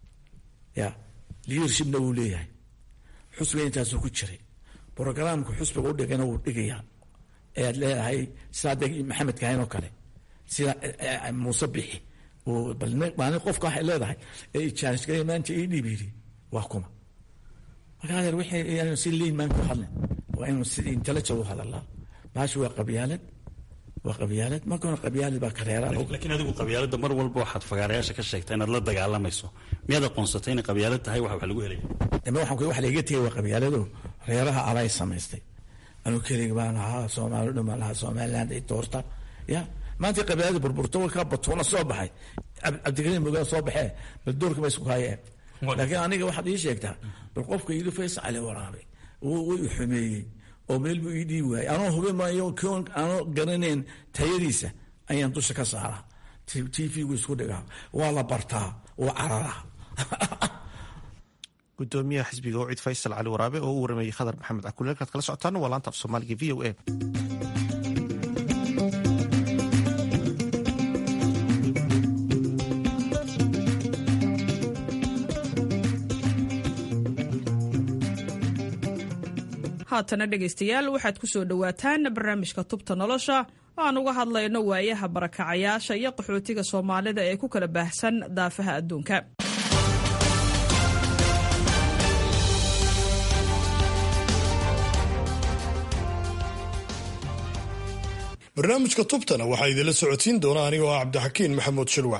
ya leadershipna wuu leeyahay xusbiga intaasuu ku jiray brogramka xusbiga u dhigayna wuu dhigayaa ayaad leedahay sidaa maxamed kahayn oo kale sida muuse bixi balmaalin qofka waxay leedahay ee ijaanisgay maanta ii dhiib yidhi waa kuma marka adeer wixii si liin maan ku hadlin waa inuu si intellectual u hadalaa baashi waa qabyaalad waa qabyaalad markana qabyaalad baa kareeraa laakiin adigu qabyaaladda mar walba waxaad fagaarayaasha ka sheegtaa inaad la dagaalamayso miyaad aqoonsatay inay qabyaalad tahay wax wax lagu helaya dama waxaan wax laiga tegay waa qabyaalado reeraha alay samaystay anuu keliga baan lahaa soomaali dhan baan lahaa somaliland ay doorta ya maanta qabiilada burburto ka batuuna soo baxay cabdikariim mogaa soo baxee bal doorka ba isku haayeen laakiin aniga waxaad ii sheegtaa bal qofka yidhi faysal cali waraabe way i xumeeyey oo meel buu ii dhiibi waayey anoo hube maayo koon anoo garanayn tayadiisa ayaan dusha ka saaraa t v gu isku dhigaa waa la bartaa waa cararaa gudoomiyaha xisbiga oo cid faysal cali waraabe oo u warameeyey khadar maxamed cakule halkaad kala socotaana waa laanta af soomaaliga v o a haatana dhegaystayaal waxaad ku soo dhowaataan barnaamijka tubta nolosha aan uga hadlayno waayaha barakacayaasha iyo qaxootiga soomaalida ee ku kala baahsan daafaha adduunka barnaamijka tubtana waxaa idinla socodsiin doona anigoo ah cabdixakiin maxamuud shirwax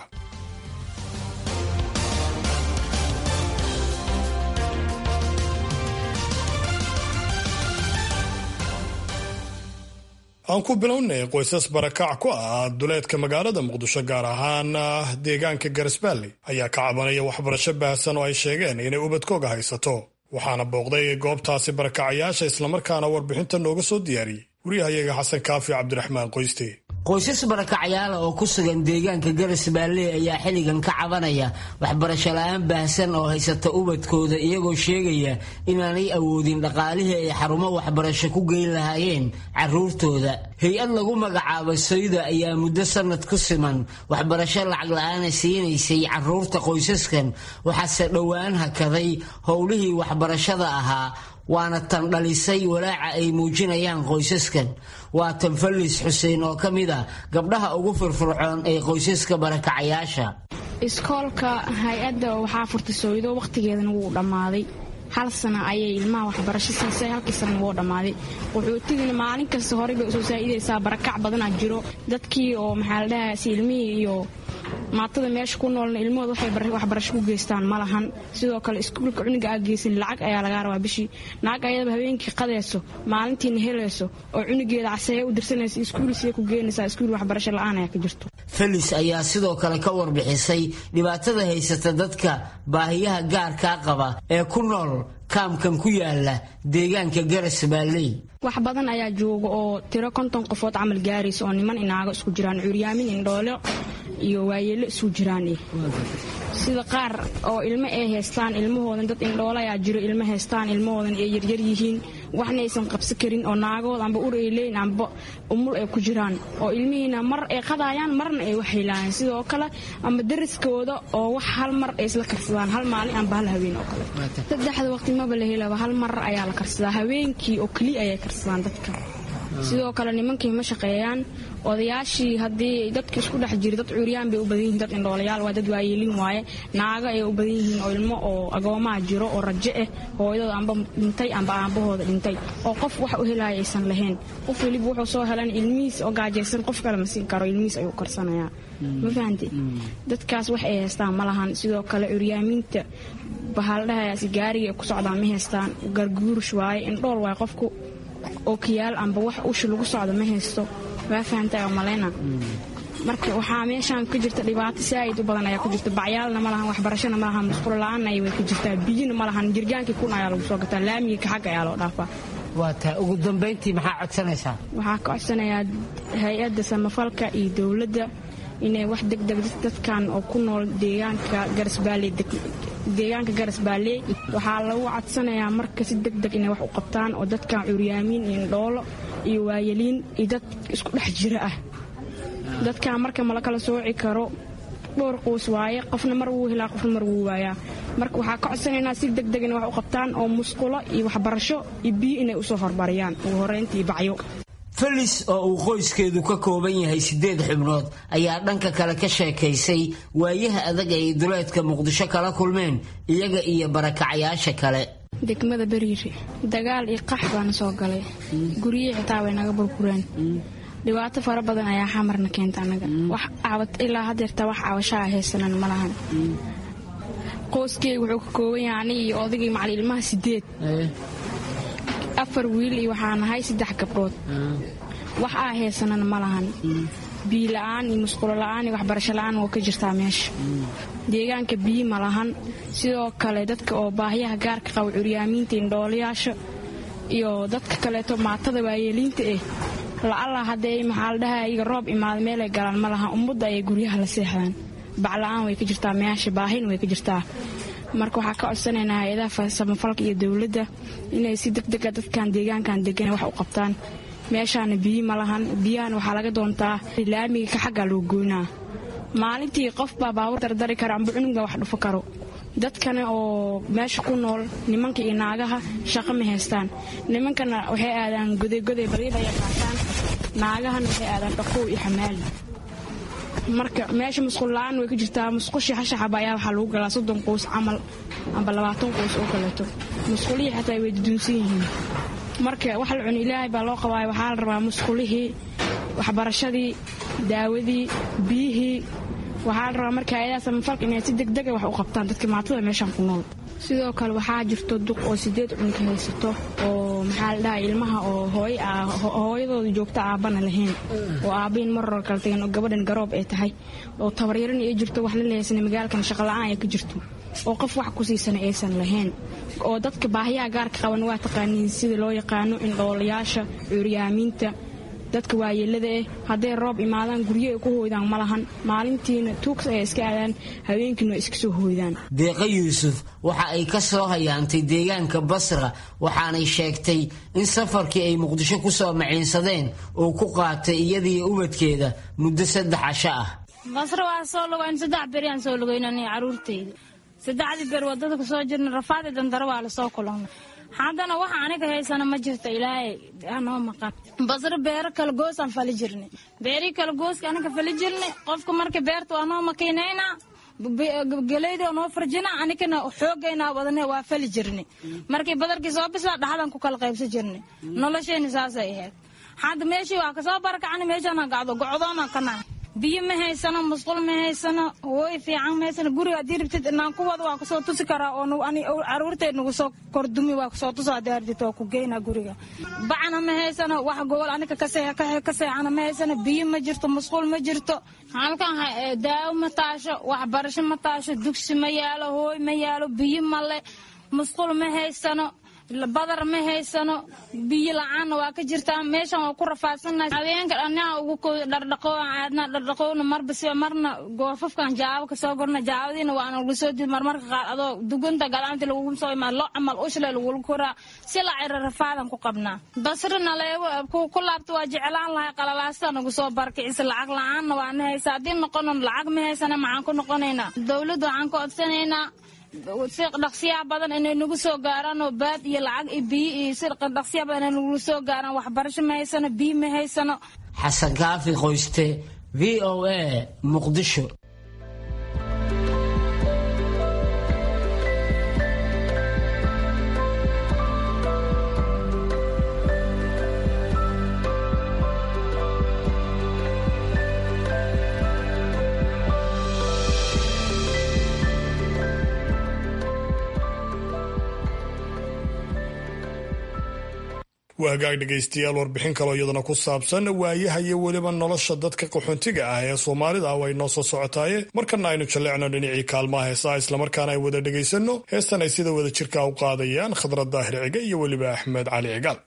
aan ku bilownay qoysas barakac ku ah duleedka magaalada muqdisho gaar ahaan deegaanka garisbaalley ayaa ka cabanaya waxbarasho baahsan oo ay sheegeen inay ubadkooga haysato waxaana booqday goobtaasi barakacayaasha islamarkaana warbixinta nooga soo diyaariyey wariyahayaga xasan kaafi cabdiraxmaan qoyste qoysas barakacyaala oo ku sugan deegaanka garas baalley ayaa xilligan ka cabanaya waxbarasho la-aan baahsan oo haysata ubadkooda iyagoo sheegaya inaanay awoodin dhaqaalihii ay xarumo waxbarasho ku geyn lahaayeen caruurtooda hay-ad lagu magacaabo sayda ayaa muddo sanad ku siman waxbarasho lacag la-aana siinaysay caruurta qoysaskan waxaase dhowaan hakaday howlihii waxbarashada ahaa waana tan dhalisay walaaca ay muujinayaan qoysaskan waa tan fallis xuseen oo ka mid a gabdhaha ugu firfircoon ee qoysaska barakacayaasha iskoolka hay-adda waxaa furtay sooydo wakhtigeedana wuu dhammaaday hal sana ayay ilmaha waxbarasho siisay halkii sana wuu dhammaaday qaxootigina maalin kasta horey bay usoo saa'idaysaa barakac badanaa jiro dadkii oo maxaa la dhahaa si ilmihii iyo maatada meesha ku noolna ilmahooda waxay waxbarasho ku geystaan ma lahan sidoo kale iskuulka cuniga aa geysan lacag ayaa lagaa rabaa bishii naag ayadaba habeenkii qadayso maalintiina helayso oo cunigeeda caseeya u dirsanaysa iskuulsiya ku geenaysaa iskuul waxbarasho la-aan ayaa ka jirto felis ayaa sidoo kale ka warbixisay dhibaatada haysata dadka baahiyaha gaarkaa qaba ee ku nool kaamkan ku yaala deegaanka garas baalley wax badan ayaa jooga oo tiro konton qofood camal gaaraysa oo niman inaago isku jiraan cuuryaamin indhoolo iyo waayeelo isu jiraan sida qaar oo ilmo ay haystaan ilmahoodan dad indhoolo ayaa jiro ilmo haystaan ilmahoodan ay yaryar yihiin waxna aysan qabsan karin oo naagood amba ur ay leeyin amba umul ay ku jiraan oo ilmihiina mar ay qadaayaan marna ay wax helaayaan sidoo kale amba dariskooda oo wax hal mar ay isla karsadaan hal maalin amba hal haween oo kale saddexda waqti maba la helaba hal mar ayaa la karsadaa haweenkii oo keliya ayay karsadaan dadka sidoo kale nimankii ma shaqeeyaan odayaashii haddii dadka isku dhex jira dad cuuryaan bay u badan yihiin dad indhoolayaal waa dad waayeelin waaye naago ayay u badan yihiin oo ilmo oo agoomaha jiro oo rajo ah hooyadooda amba dhintay amba aabahooda dhintay oo qof wax u helaya aysan lahayn qof weliba wuxuu soo helan ilmihiis oo gaajaysan qof kale ma siin karo ilmihiis ayuu karsanayaa ma fahamte dadkaas wax ay haystaan ma lahan sidoo kale curyaamiinta bahaaldhahayaasi gaariga ay ku socdaan ma haystaan garguurish waaye indhool waaye qofku oo kiyaal amba wax usha lagu socdo ma haysto waa fahamtay oo malayna marka waxaa meeshaan ka jirta dhibaato saa'id u badan ayaa ku jirta bacyaalna ma lahan waxbarashona ma lahan musqulo la-aanna way ka jirtaa biyina ma lahan jirgaankii kun ayaa lagu soo gataa laamigii ka xagga ayaa loo dhaafaa waa taa ugu dambayntii maxaa codsanaysaa waxaa ka codsanayaa hay-adda samafalka iyo dowladda inay wax degdeg dadkan oo ku nool deegaanka garasbaalley deegaanka garas baalley waxaa lagu codsanayaa marka si degdeg inay wax u qabtaan oo dadkan curyaamiin iyo indhoolo iyo waayeliin iyo dad isku dhex jira ah dadkan marka mala kala sooci karo dhowr qoys waaye qofna mar wuu helaa qofna mar wuu waayaa marka waxaa ka codsanaynaa si degdeg inay wax u qabtaan oo musqulo iyo waxbarasho iyo biyo inay usoo hormariyaan ugu horrayntii bacyo felis oo uu qoyskeedu ka kooban yahay siddeed xubnood ayaa dhanka kale ka sheekaysay waayaha adag ay duleedka muqdisho kala kulmeen iyaga iyo barakacayaasha kale degmada beriiri dagaal iyo qax baana soo galay guryihii xitaa way naga burbureen dhibaato fara badan ayaa xamarna keenta anaga wax ilaa hadeerta wax cabashaa haysanan ma lahan qoyskeyga wuxuu ka kooban yahay aniga iyo odaygii macali ilmaha sideed afar wiil iyo waxaa nahay saddex gabdhood wax aa haysanana ma lahan biyo la-aan iyo musqulo la-aan iyo waxbarasho la-aan oo ka jirtaa meesha deegaanka biyi ma lahan sidoo kale dadka oo baahiyaha gaarka qaba curyaamiinta indhoolayaasha iyo dadka kaleeto maatada waayeeliinta eh la'alla haddee maxaa la dhahaa iyaga roob imaada meelay galaan ma laha ummadda ayay guryaha la seexdaan bacla-aan way ka jirtaa meesha baahina way ka jirtaa marka waxaa ka codsanaynaa hay-adaha samafalka iyo dowladda inay si degdega dadkan deegaankan degan wax u qabtaan meeshaana biyi ma lahan biyahana waxaa laga doontaa laamiga ka xaggaa loo goynaa maalintii qofbaa baabur dardari kara amba cunugba wax dhufo karo dadkana oo meesha ku nool nimanka iyo naagaha shaqo ma haystaan nimankana waxay aadaan godegoday badiilaya qaataan naagahana waxay aadaan dhaqow iyo xamaali marka meesha musqul la-aan way ka jirtaa musqushii hashaxaba ayaa waxaa lagu galaa soddon qoys camal amba labaatan qoys oo kaleeto musqulihii xataa way duduunsan yihiin marka wax la cuni ilaahay baa loo qabaaya waxaa la rabaa musqulihii waxbarashadii daawadii biyihii waxaa la rabaa marka hay-adaha samafalka inay si degdega wax u qabtaan dadka maatada meeshaan ku nool sidoo kale waxaa jirto duq oo sideed cunka haysato oo maxaa la dhahay ilmaha oo hooyadooda joogta aabbana lahayn oo aabbahin maror kala tagan oo gabadhan garoob ay tahay oo tabaryarana ay jirto waxna lahaysan magaalkan shaqola'aan ay ka jirto oo qof wax ku siisana aysan lahayn oo dadka baahiyaha gaarka qaban waa taqaaniin sida loo yaqaano indhoolayaasha curyaamiinta dadka waayeelada eh hadday roob imaadaan guryo ay ku hooydaan ma lahan maalintiina tuugs ay iska aadaan haweenkiina waa iska soo hooydaan deeqa yuusuf waxa ay ka soo hayaantay deegaanka basra waxaanay sheegtay in safarkii ay muqdisho ku soo maciinsadeen uu ku qaatay iyadiiyo ubadkeeda muddo saddex casho ah basra waa soo lugayn saddex beriyaan soo lugaynani caruurtayda saddexdii ber wadada kusoo jirna rafaadi dandaro waa lasoo kulannay haddana waxa aniga haysana ma jirto ilaahay anoo maqan basro beero kala goosaan fali jirnay beerii kala gooska anaga fali jirnay qofka marka beerta waa noo makiinaynaa geleyda noo farjina anigana xoogaynaa wadane waa fali jirnay markii badarkii soo bislaa dhaxdan ku kala qaybsan jirnay noloshayna saasay ahayd hadda meeshii waa kasoo barakacna meeshaan gacdo gocdoona kana biyo ma haysano musqul ma haysano hooy fiican ma haysano guriga haddii rabtid inaan ku wada waa kusoo tusi karaa oo caruurteed nagu soo kordumi waa kusoo tuso haddii ardito waa ku geynaa guriga bacna ma haysano wax gobol aniga ka seexana ma haysano biyo ma jirto musqul ma jirto halkan daawo ma taasho waxbarasho ma taasho dugsi ma yaalo hooy ma yaalo biyo male musqul ma haysano badar ma haysano biyo la-aanna waa ka jirtaa meeshan waa ku rafaadsannahay habeenka dhanaha ugu kooda dhardhaqoo aadna dhardhaqowna marba si marna goofafkan jaabo kasoo gorna jaabadiina waana lagu soo did marmarka qaar adoo dugunta galaanta lagugu soo imaad lo camal ushle lagula koraa si la cira rafaadan ku qabnaa basrina leego ku laabta waa jeclaan lahay qalalaasta nagu soo barkicisa lacag la-aanna waana haysa haddii noqono lacag ma haysana maxaan ku noqonaynaa dowladda waxaan ka codsanaynaa si dhaqsiyaha badan inay nagu soo gaaraan oo baad iyo lacag iyo biyo iyo si dhaqsiyaha badan inay nagu soo gaaraan waxbarasho ma haysano biyo ma haysano xasan kaafi qoyste v o a muqdisho waa hagaag dhegaystayaal warbixin kaloo iyadana ku saabsan waayaha iyo weliba nolosha dadka qaxoontiga ah ee soomaalida ah way noo soo socotaaye markana aynu jalleecno dhinacii kaalmaha heesaha islamarkaana ay wada dhegaysanno heestan ay sida wada jirka u qaadayaan khadrad daahir cige iyo weliba axmed cali cigaal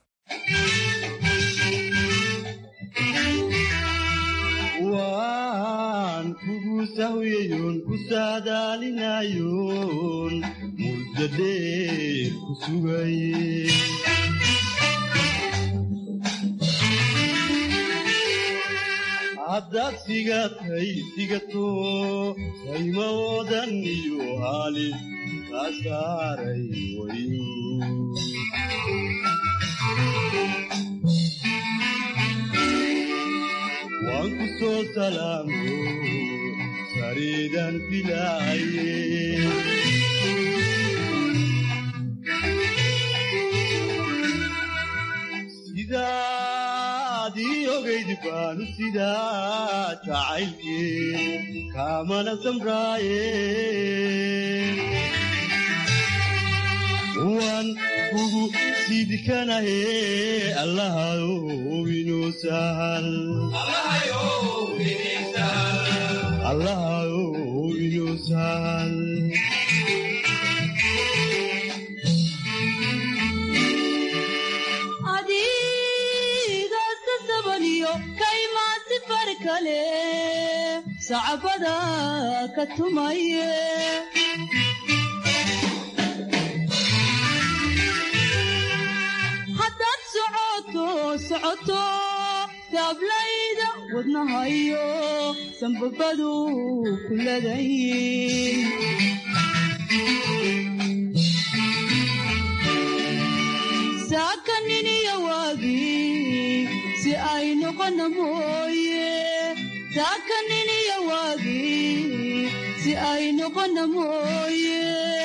haddaad sigatay sigato saymawoodan iyo haalin kaa saaray wayu waan ku soo salaamo sariidan filaaye sidaadii ogayd baanu sidaa jacaylkii kaamana samraaye waan kugu siidkanahe allahayow inoo sahal allahayow inoo sahal adigaas ka sabaniyo kaymaasi far kale sacbada ka tumaye haddaad socoto socoto taablayda wadnahayo sanbabadu ku ladayin saakaniniya waagii si ay noqona mooye saakaniniya waagii si ay noqona mooye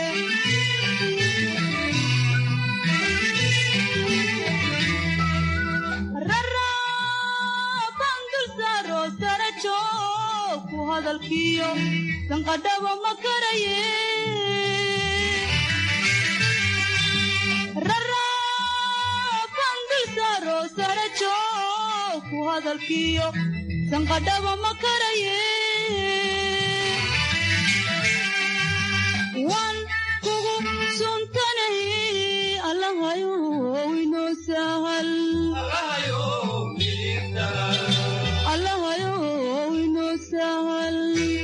rarabandul saaro sarajo ku hadalkiyo sanqadhaba ma karaye sarajo ku hadalkiyo sanqadhaba ma karaye waan kugu suntanahe allahayow inoo sahal allahayow inoo sahal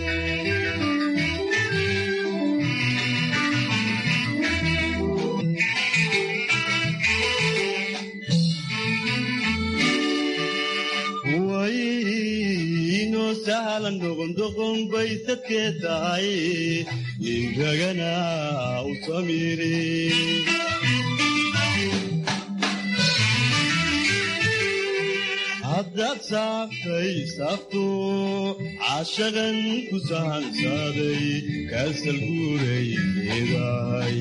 waynoo sahlan doqondoqon bay sadkee tahay ninkagana u samiri haddaad saaftay saafto caashaqan ku sahansaaday kaasal guuray leedahay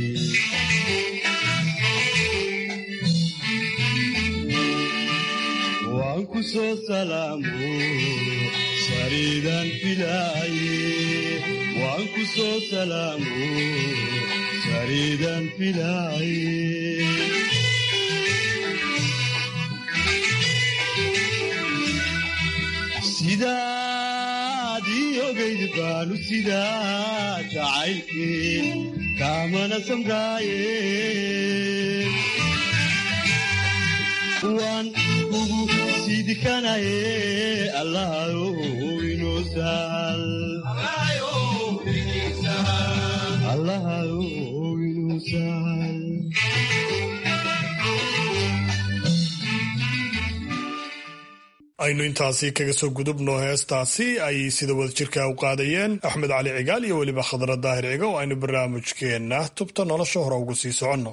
waan ku soo salaamo sariidaan filaaye waan ku soo salaamo sariidaan filaaye sidaad ii ogayd baanu sidaa jacaylkii kaamana samraaye waan kugu siidkanaye allahayow inoo sahal allahayow inoo sahal aynu intaasi kaga soo gudubno heestaasi ay sida wadajirka u qaadayeen axmed cali cigaal iyo weliba khadra daahir ciga oo aynu barnaamijkeenna tubta nolosha hore ugu sii soconno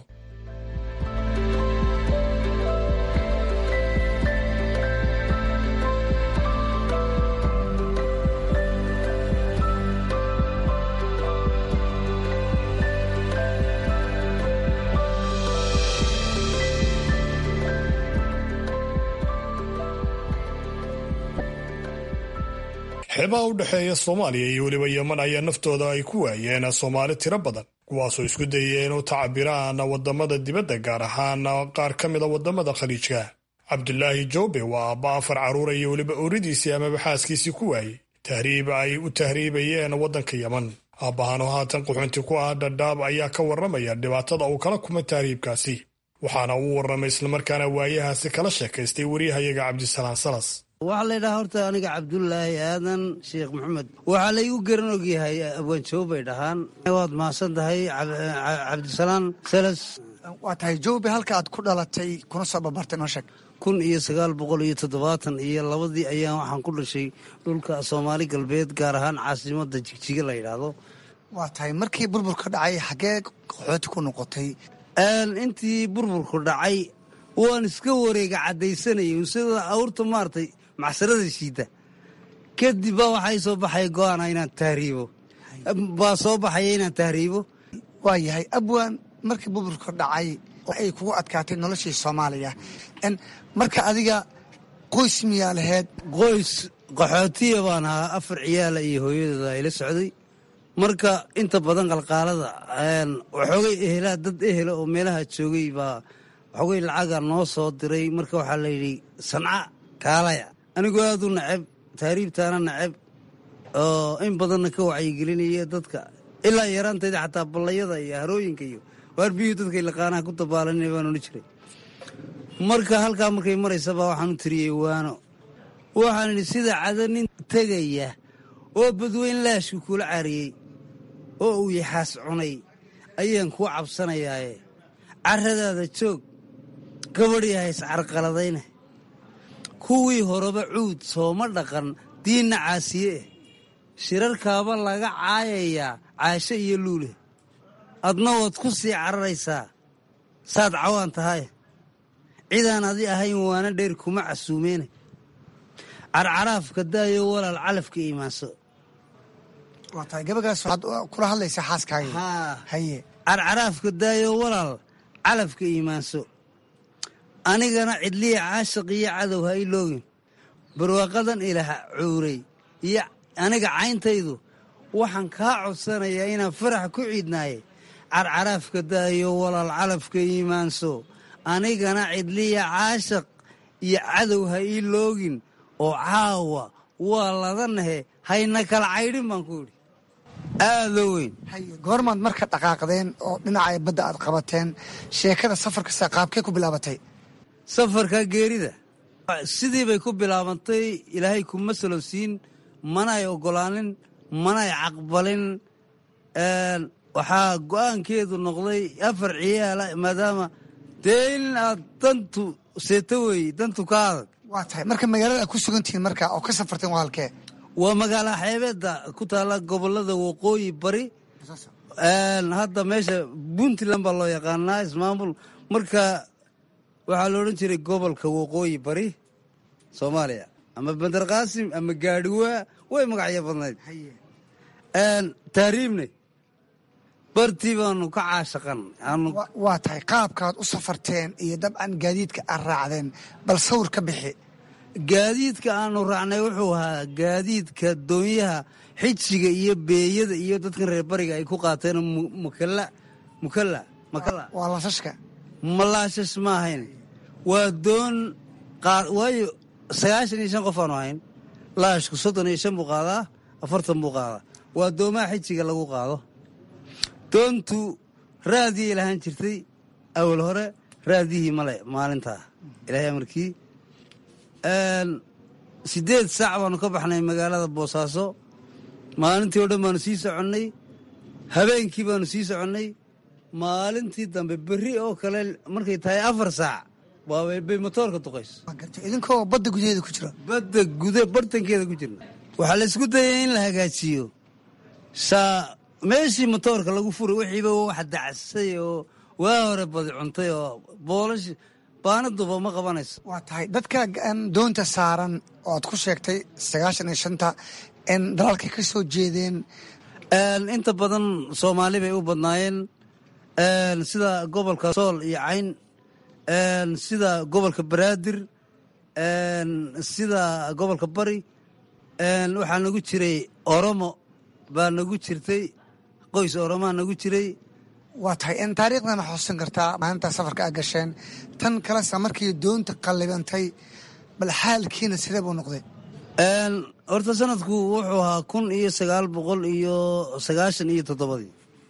xeebaha u dhexeeya soomaaliya iyo weliba yeman ayaa naftooda ay ku waayeen soomaali tiro badan kuwaasoo isku dayeen u tacabiraan wadamada dibadda gaar ahaan qaar ka mida wadamada khaliijka cabdulaahi joobe waa aabba afar carruura iyo weliba ooridiisii amaba xaaskiisii ku waayey tahriib ay u tahriibayeen waddanka yeman aabbahanoo haatan quxunti ku ah dhadhaab ayaa ka warramaya dhibaatada uu kala kumay tahriibkaasi waxaana uu warramay islamarkaana waayahaasi kala sheekaystay wariyahayaga cabdisalaan salas waxaa laydhahaa horta aniga cabdulaahi aadan sheekh maxamed waxaa laygu garan ogyahay abwaanjoob bay dhahaan waad mahadsan tahay cabdisalaan salas waa tahay joobe halka aad ku dhalatay kuna soo babartay noo sheeg kun iyo sagaal boqol iyo toddobaatan iyo labadii ayaan waxaan ku dhashay dhulka soomaali galbeed gaar ahaan caasimada jigjiga la yidhaahdo waa tahay markii burburka dhacay xaggee qaxooti ku noqotay intii burburku dhacay waan iska wareega caddaysanayay sida awrta maaragtay macsarada shiida kadib baa waxay soo baxay go-aana inaan tahriibo baa soo baxaya inaan tahriibo waa yahay abwaan markii burburka dhacay ay kugu adkaatay noloshii soomaaliya marka adiga qoys miyaa laheyd qoys qaxootiya baan ahaa afar ciyaala iyo hooyadooda ayla socday marka inta badan qalqaalada waxoogay ehelaa dad ehela oo meelaha joogay baa waxoogay lacaga noo soo diray marka waxaa la yidhi sanca kaalaya anigoo aad u nacab taariibtaana nacab oo in badanna ka wacyigelinaya dadka ilaa yaraantayda xataa ballayada iyo harooyinka iyo waarbiyuhu dadkay laqaanaha ku dabaalanina baan odhan jiray marka halkaa markay maraysabaa waxaan u tiriyey waano waxaan idhi sida cada nin tegaya oo badweyn laashku kula cariyey oo uu yaxaas cunay ayaan kuu cabsanayaaye carradaada joog gabadhyaha iscarqaladayna kuwii horeba cuud sooma dhaqan diinna caasiye eh shirarkaaba laga caayayaa caasho iyo luule adna waad ku sii cararaysaa saad cawaan tahay cidaan adi ahayn waana dheer kuma casuumeene carcaraafka daayo walaal calafka iimaanso waa tahay gabagaas waxaad kula hadlaysaa xaaskaaga haye carcaraafka daayo walaal calafka iimaanso anigana cidliya caashiq iyo cadow ha iloogin barwaaqadan ilaah cuuray iyo aniga cayntaydu waxaan kaa codsanayaa inaan farax ku ciidnaaye carcaraafka daayo walaal calafka iimaanso anigana cidliya caashiq iyo cadow ha ii loogin oo caawa waa ladanahe hayna kala caydhin baan ku idhi aada weyn haye goormaad marka dhaqaaqdeen oo dhinaca badda aad qabateen sheekada safarkasta qaabkee ku bilaabatay safarka geerida sidii bay ku bilaabantay ilaahay kuma salowsiin mana ay oggolaanin mana ay caqbalin waxaa go'aankeedu noqday afar ciyaala maadaama dee in aad dantu seeto weeye dantu ka adag waa tahay marka magaalada aad ku sugantihiin marka oo ka safarteen waa halkee waa magaala xeebeedda ku taalla gobollada waqooyi bari hadda meesha puntland baa loo yaqaanaa ismaamul marka waxaa la odhan jiray gobolka waqooyi bari soomaaliya ama bandar qaasim ama gaadhiwaa way magacyo badnayd tahriibne bartii baanu ka caashaqan waa tahay qaabkaad u safarteen iyo dabcan gaadiidka aad raacdeen bal sawir ka bixi gaadiidka aanu raacnay wuxuu ahaa gaadiidka doonyaha xijiga iyo beeyada iyo dadkan reer bariga ay ku qaateen mukalla mukalla makalla waa laashashka malaashash ma ahayn waa doon waayo sagaashan iyo shan qof aanu ahayn laashku soddon iyo shan buu qaadaa afartan buu qaadaa waa doomaha xijiga lagu qaado doontu raadiyay lahaan jirtay awal hore raadiyihii male maalintaa ilaahay amarkii siddeed saac baanu ka baxnay magaalada boosaaso maalintii oo dhan baanu sii soconnay habeenkii baanu sii soconnay maalintii dambe berri oo kale markay tahay afar saac bay motoorka duqays idinkoo badda gudaheeda ku jira badda guda bartankeeda ku jirna waxaa laysku dayay in la hagaajiyo saa meeshii motoorka lagu furay wixiiba wax dacsay oo waa hore badi cuntay oo boolash baanaduba ma qabanayso waa tahay dadka doonta saaran oo aad ku sheegtay sagaashan iyo shanta dalalkay ka soo jeedeen inta badan soomaali bay u badnaayeen sida gobolka sool iyo cayn sida gobolka banaadir sida gobolka bari waxaa nagu jiray oromo baa nagu jirtay qoys oromaa nagu jiray waa tahay taariikhdana xusuusan kartaa maalintaa safarka aad gasheen tan kalesa markii doonta qallibantay bal xaalkiina sidee buu noqday horta sanadku wuxuu ahaa kun iyo sagaal boqol iyo sagaashan iyo toddobadii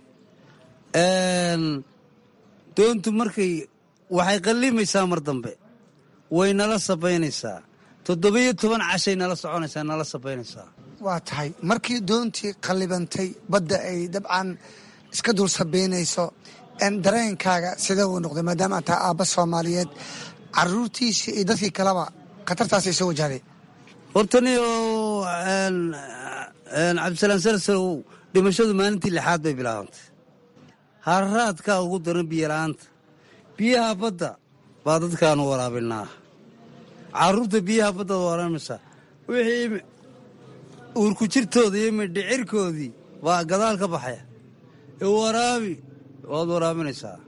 doontu markay waxay qallimaysaa mar dambe way nala sabaynaysaa toddobiyo toban cashay nala soconaysaa nala sabaynaysaa waa tahay markii doontii qallibantay badda ay dabcan iska dul sabaynayso dareenkaaga sidee uu noqday maadaama aad tahay aabba soomaaliyeed caruurtiisii iyo dadkii kaleba khatartaasay soo wajahday hortani oo cabdisalaam salsalow dhimashadu maalintii lixaad bay bilaabantay harraadkaa ugu daran biyola'aanta biyaha badda baa dadkaanu waraabinaa carruurta biyaha baddaad waraamaysaa wixii uurku jirtooda iyo midhicirkoodii baa gadaal ka baxaya waraabi waad waraabinaysaa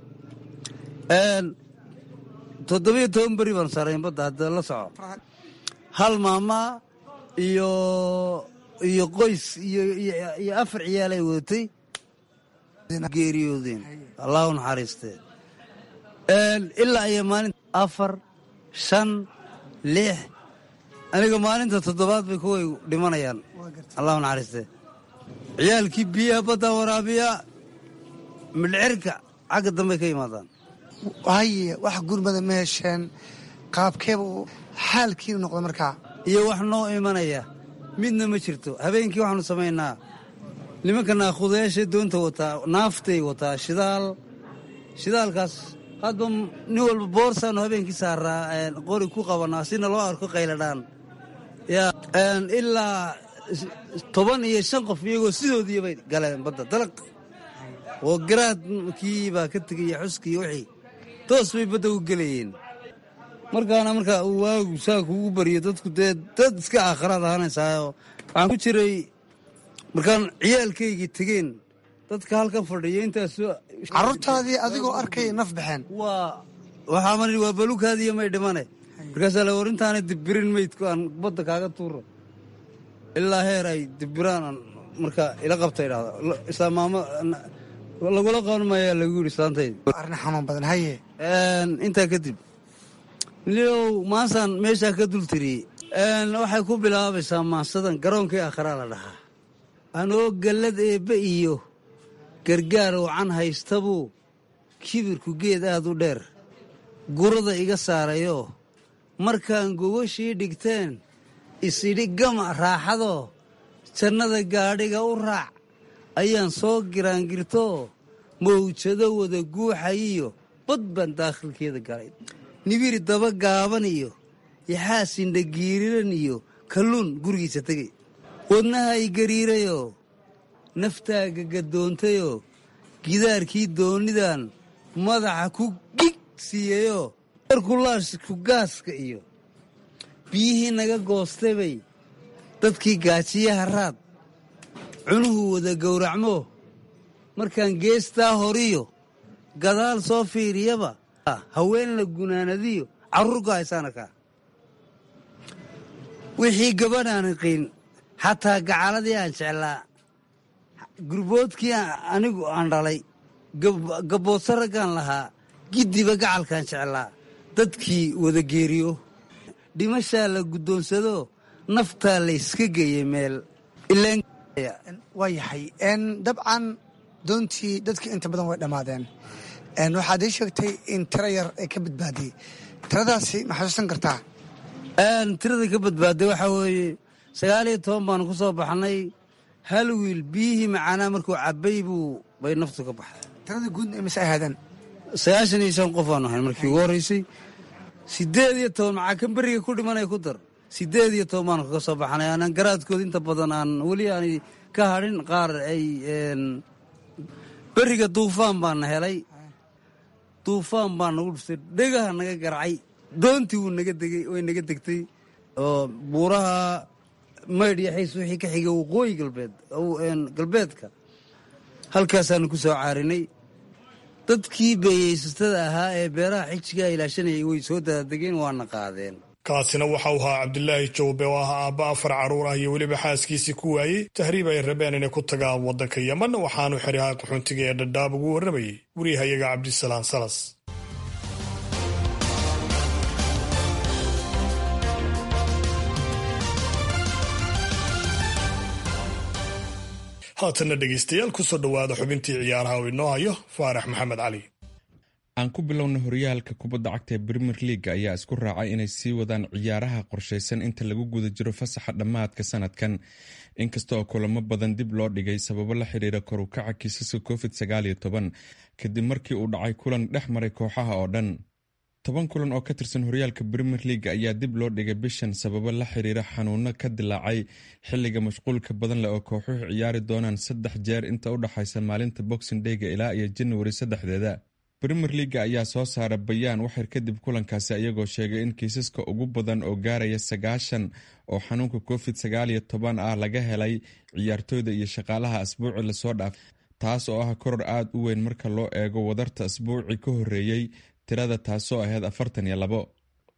toddobiyo toban beri baan saarayn badda hadda la soco hal maamaa iyo iyo qoys iyo afar ciyaalay wadatay geeriyoodeen allahu naxariistee ilaa iyo maalinta afar shan lix aniga maalinta toddobaad bay kuway dhimanayaan allahu naxariistee ciyaalkii biyaha badda waraabiya midhcirka xagga dambey ka yimaadaan haye wax gurmada ma hesheen qaabkeeba uu xaalkiinu noqda markaa iyo wax noo imanaya midna ma jirto habeenkii waxaanu samaynaa nimanka naakhudayaasha doonta wataa naaftay wataa shidaal shidaalkaas hadba nin walba boorsaanu habeenkii saaraa qori ku qabanaa sina loo arko qayladhaan ya ilaa toban iyo shan qof iyagoo sidoodii bay galeen badda dalaq oo garaadkii baa ka tegaya xuskii wixii toos bay badda u gelayeen markaana markaa uu waagu saa kugu bariyo dadku dee dad iska aakhiraad ahaanaysaayo waxaan ku jiray markaan ciyaalkaygii tegeen dadka halkan fadhiya intaas carruurtaadii adigoo arkaya naf baxeen waa waxaa mari waa balukaadiiyo may dhimane markaasaa la warintaana dibirin meydku aan badda kaaga tuuro ilaa heer ay dibiraan marka ila qabta idhahda islaamaamo lagula qaban maayaa lagu yidhi islaantayda arrin xanuun badan haye intaa kadib niow maasaan meeshaa ka dul tiriyey waxay ku bilaabaysaa maasadan garoonkii aakhiraa la dhahaa anoo gallad eebbe iyo gargaar wacan haystabuu kibirku geed aad u dheer gurada iga saarayoo markaan gogashii dhigteen isidhi gama raaxadoo jannada gaadhiga u raac ayaan soo giraangirtoo mawjado wada guuxayiyo bad baan daakhilkeeda galay nibiri daba gaaban iyo yaxaasindha giiriran iyo kalluun gurigiisa tegay wadnaha i gariirayoo naftaaga gadoontayoo gidaarkii doonidan madaxa ku gig siiyeyoo erkulaashku gaaska iyo biyihii naga goostay bay dadkii gaajiyaha raad cunuhu wada gowracmo markaan geestaa horiyo gadaal soo fiiriyaba haween la gunaanadiyo carruur ku haysaan arkaa wixii gabadhaan iqiin xataa gacaladii aan jeclaa gurboodkii anigu aan dhalay gabboodsa raggaan lahaa giddiba gacalkaan jeclaa dadkii wada geeriyo dhimashaa la guddoonsado naftaa layska geeyey meel waa yahay dabcan doontii dadkii inta badan way dhammaadeen waxaad ii sheegtay in tiro yar ay ka badbaadiyey tiradaasi ma xasuusan kartaa tirada ka badbaaday waxaa weeye sagaal iyo toban baanu ku soo baxnay hal wiil biyihii macaanaa markuu cabbay buu bay naftu ka baxday tirada guud mise ay ahaadeen sagaashan iyo shan qof aanu ahayn markii ugu horraysay siddeed iyo toban maxaa kan beriga ku dhimanaya ku dar siddeed iyo toban baanu kaga soo baxnay aanan garaadkooda inta badan aan weli aanay ka hadhin qaar ay beriga duufaan baana helay duufaan baa nagu dhuftay dhegaha naga garacay doontii wuu naga degay way naga degtay oo buuraha maydh iyo xiis wixii ka xigay waqooyi galbeed galbeedka halkaasaanu ku soo caarinay dadkii beeyeysatada ahaa ee beeraha xijigaa ilaashanayay way soo daadegeen waana qaadeen kaasina waxa uu ahaa cabdilaahi jawbe oo ah aabba afar carruur ah iyo weliba xaaskiisii ku waayey tahriib ay rabeen inay ku tagaan waddanka yeman waxaanu xirihaa qaxoontiga ee dhadhaab ugu warramayey wariyahayaga cabdisalaan salas haatanna dhegaystayaal kusoo dhowaada xubintii ciyaaraha oo inoo hayo faarax maxamed cali aan ku bilowna horyaalka kubadda cagta ee brimier leaga ayaa isku raacay inay sii wadaan ciyaaraha qorshaysan inta lagu guda jiro fasaxa dhammaadka sanadkan inkasta oo kulamo badan dib loo dhigay sababo la xiriira korukaca kiisaska covid kadib markii uu dhacay kulan dhex maray kooxaha oo dhan toban kulan oo ka tirsan horyaalka brimier leaga ayaa dib loo dhigay bishan sababo la xiriira xanuuno ka dilaacay xiliga mashquulka badan leh oo kooxuhu ciyaari doonaan saddex jeer inta u dhaxaysa maalinta boxing dayga ilaa iyo janawari saddexdeeda brimier leaga ayaa soo saara bayaan waxyar kadib kulankaasi ayagoo sheegay in kiisaska ugu badan oo gaaraya sagaashan oo xanuunka covid sagaal iyo toban ah laga helay ciyaartooyda iyo shaqaalaha asbuuci lasoo dhaaf taas oo ah koror aada u weyn marka loo eego wadarta asbuuci ka horeeyey tirada taasoo ahayd afartan iyo labo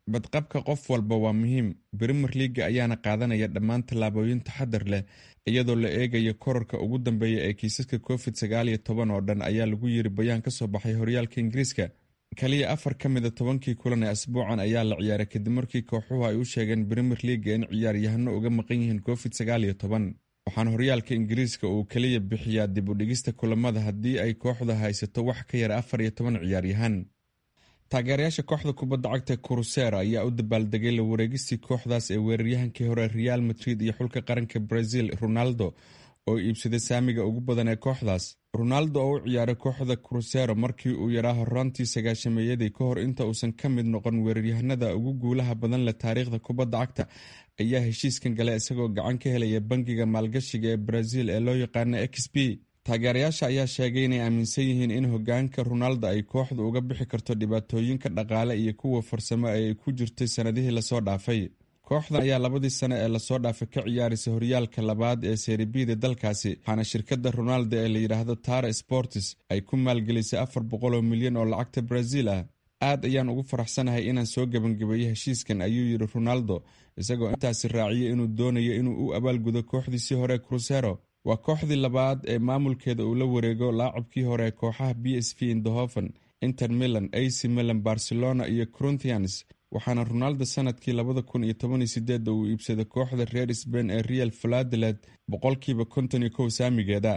badqabka qof walba waa muhiim brimer leaga ayaana qaadanaya dhammaan tallaabooyin taxadar leh iyadoo la eegayo korarka ugu dambeeya ee kiisaska covid sagaal iyo toban oo dhan ayaa lagu yiri bayaan ka soo baxay horyaalka ingiriiska kaliya afar ka mida tobankii kulan ee asbuucan ayaa la ciyaaray kadib markii kooxuhu ay u sheegeen brimer leaga in ciyaaryahano uga maqan yihiin covid sagaal iyo toban waxaana horyaalka ingiriiska uu keliya bixiyaa dib u dhigista kulamada haddii ay kooxda haysato wax ka yar afar iyo toban ciyaaryahan taageerayaasha kooxda kubadda cagta kurusera ayaa u dabaaldegay la wareegistii kooxdaas ee weeraryahankii hore real madrid iyo xulka qaranka brazil ronaldo oo iibsaday saamiga ugu badan ee kooxdaas ronaldo oo u ciyaaray kooxda krusero markii uu yaraa horaantii sagaashameeyadii ka hor inta uusan ka mid noqon weeraryahanada ugu guulaha badan leh taariikhda kubadda cagta ayaa heshiiskan gale isagoo gacan ka helaya bangiga maalgashiga ee brazil ee loo yaqaana x b taageerayaasha ayaa sheegay inay aaminsan yihiin in hogaanka ronaldo ay kooxdu uga bixi karto dhibaatooyinka dhaqaale iyo kuwa farsamo ee ay ku jirtay sannadihii lasoo dhaafay kooxdan ayaa labadii sane ee lasoo dhaafay ka ciyaaraysa horyaalka labaad ee seribida dalkaasi waxaana shirkadda ronaldo ee la yidhaahdo tara sportis ay ku maalgelisay afar boqol oo milyan oo lacagta brazil ah aad ayaan ugu faraxsanahay inaan soo gebangabeeyey heshiiskan ayuu yidhi ronaldo isagoo intaasi raaciyay inuu doonayo inuu u abaalgudo kooxdiisii hore krusero waa kooxdii labaad ee maamulkeeda uu la wareego laacabkii hore ee kooxaha b s v indohoven inter milan ac milan barcelona iyo corinthians waxaana ronaldo sanadkii labada kun iyo toban iyo sideedda uu iibsaday kooxda reer sbain ee real valadolid boqolkiiba konton iyo kow saamigeeda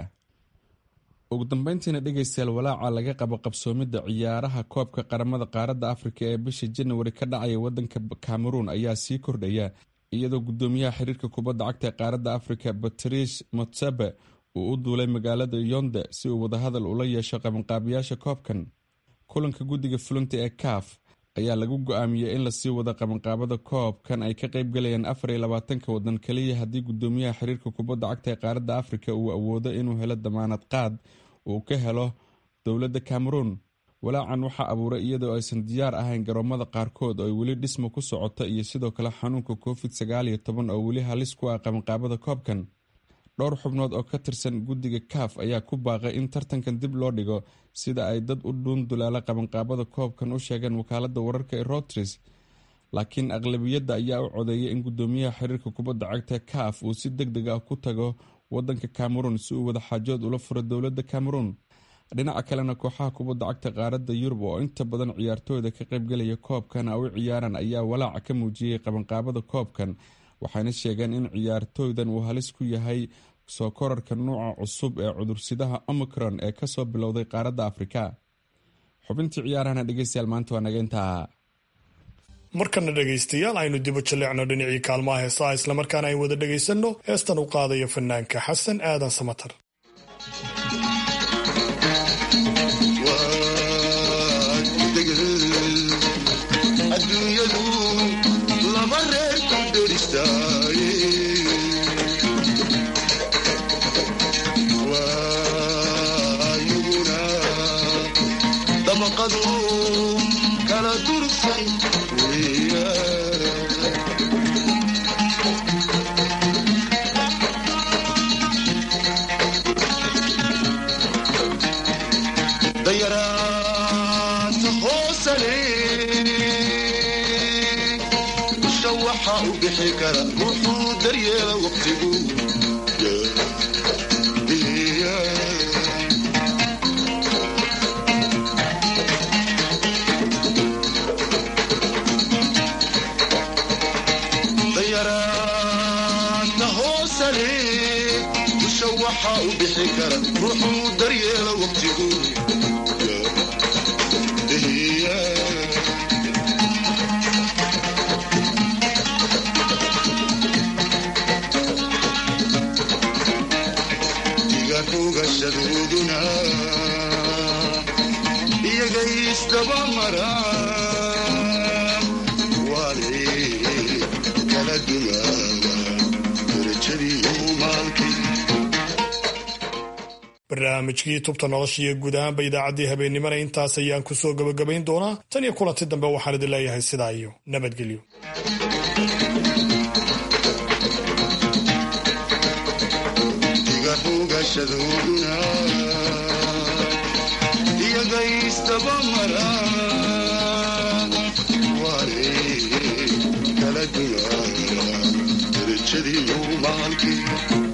ugu dambeyntiina dhegaystayaal walaaca laga qabo qabsoomidda ciyaaraha koobka qaramada qaaradda afrika ee bisha janawari ka dhacaya wadanka cameroon ayaa sii kordhaya iyadoo gudoomiyaha xiriirka kubadda cagta ee qaaradda afrika batrish motsabe uu u duulay magaalada yonde si uu wadahadal ula yeesho qabanqaabiyaasha koobkan kulanka guddiga fulinta ee kaaf ayaa lagu go-aamiyey in lasii wado qabanqaabada koobkan ay ka qaybgalayaan afar iyo labaatanka wadan kaliya haddii gudoomiyaha xiriirka kubadda cagta ee qaaradda afrika uu awoodo inuu helo damaanad qaad uu ka helo dowladda cameroon walaacan waxaa abuuray iyadoo aysan diyaar ahayn garoomada qaarkood oo ay weli dhismo ku socota iyo sidoo kale xanuunka covid sagaal iyo toban oo weli halis ku ah qabanqaabada koobkan dhowr xubnood oo ka tirsan guddiga kaaf ayaa ku baaqay in tartankan dib loo dhigo sida ay dad u dhuun dulaala qabanqaabada koobkan u sheegeen wakaalada wararka ee rotris laakiin aqlabiyadda ayaa u codeeyay in gudoomiyaha xiriirka kubadda cagta kaaf uu si deg deg ah ku tago wadanka cameroon si uu wadaxaajood ula furo dowladda cameroon dhinaca kalena kooxaha kubadda cagta qaaradda yurub oo inta badan ciyaartooyda ka qaybgalaya koobkan u ciyaaraan ayaa walaaca ka muujiyey qabanqaabada koobkan waxayna sheegeen in ciyaartooydan uu halis ku yahay soo korarka nuuca cusub ee cudursidaha omicron ee kasoo bilowday qaaradda afrika xubintii ciyaarahana dhegeystayaal maanta waa naga intaa markana dhegaystayaal aynu dibu jaleecno dhinacii kaalmaha heesaha islamarkaana ay wada dhegaysanno heestan u qaadayo fanaanka xasan aadan samatar adduunyadu laba reer ku dheristaaye waayuguna dabaqadu kala durugsan dayaraanta hoosale usha waxa u bixi kara ruuxuu daryeela waqtigu dayaraanta hoosale usha waxa u bixi kara ruuxuu daryeela waqtigu digarugashadooduna iyagay isdaba maraan waale kala dumaala darajadiiyo maalkii barnaamijkii tubta nolosha iyo guud ahaanba idaacaddii habeennimana intaas ayaan ku soo gebagabayn doonaa tan iyo kulanti dambe waxaan idin leeyahay sidaa iyo nabadgelyo digarugashadooduna iyagay isdaba maraan waale darajadiiyo maalkii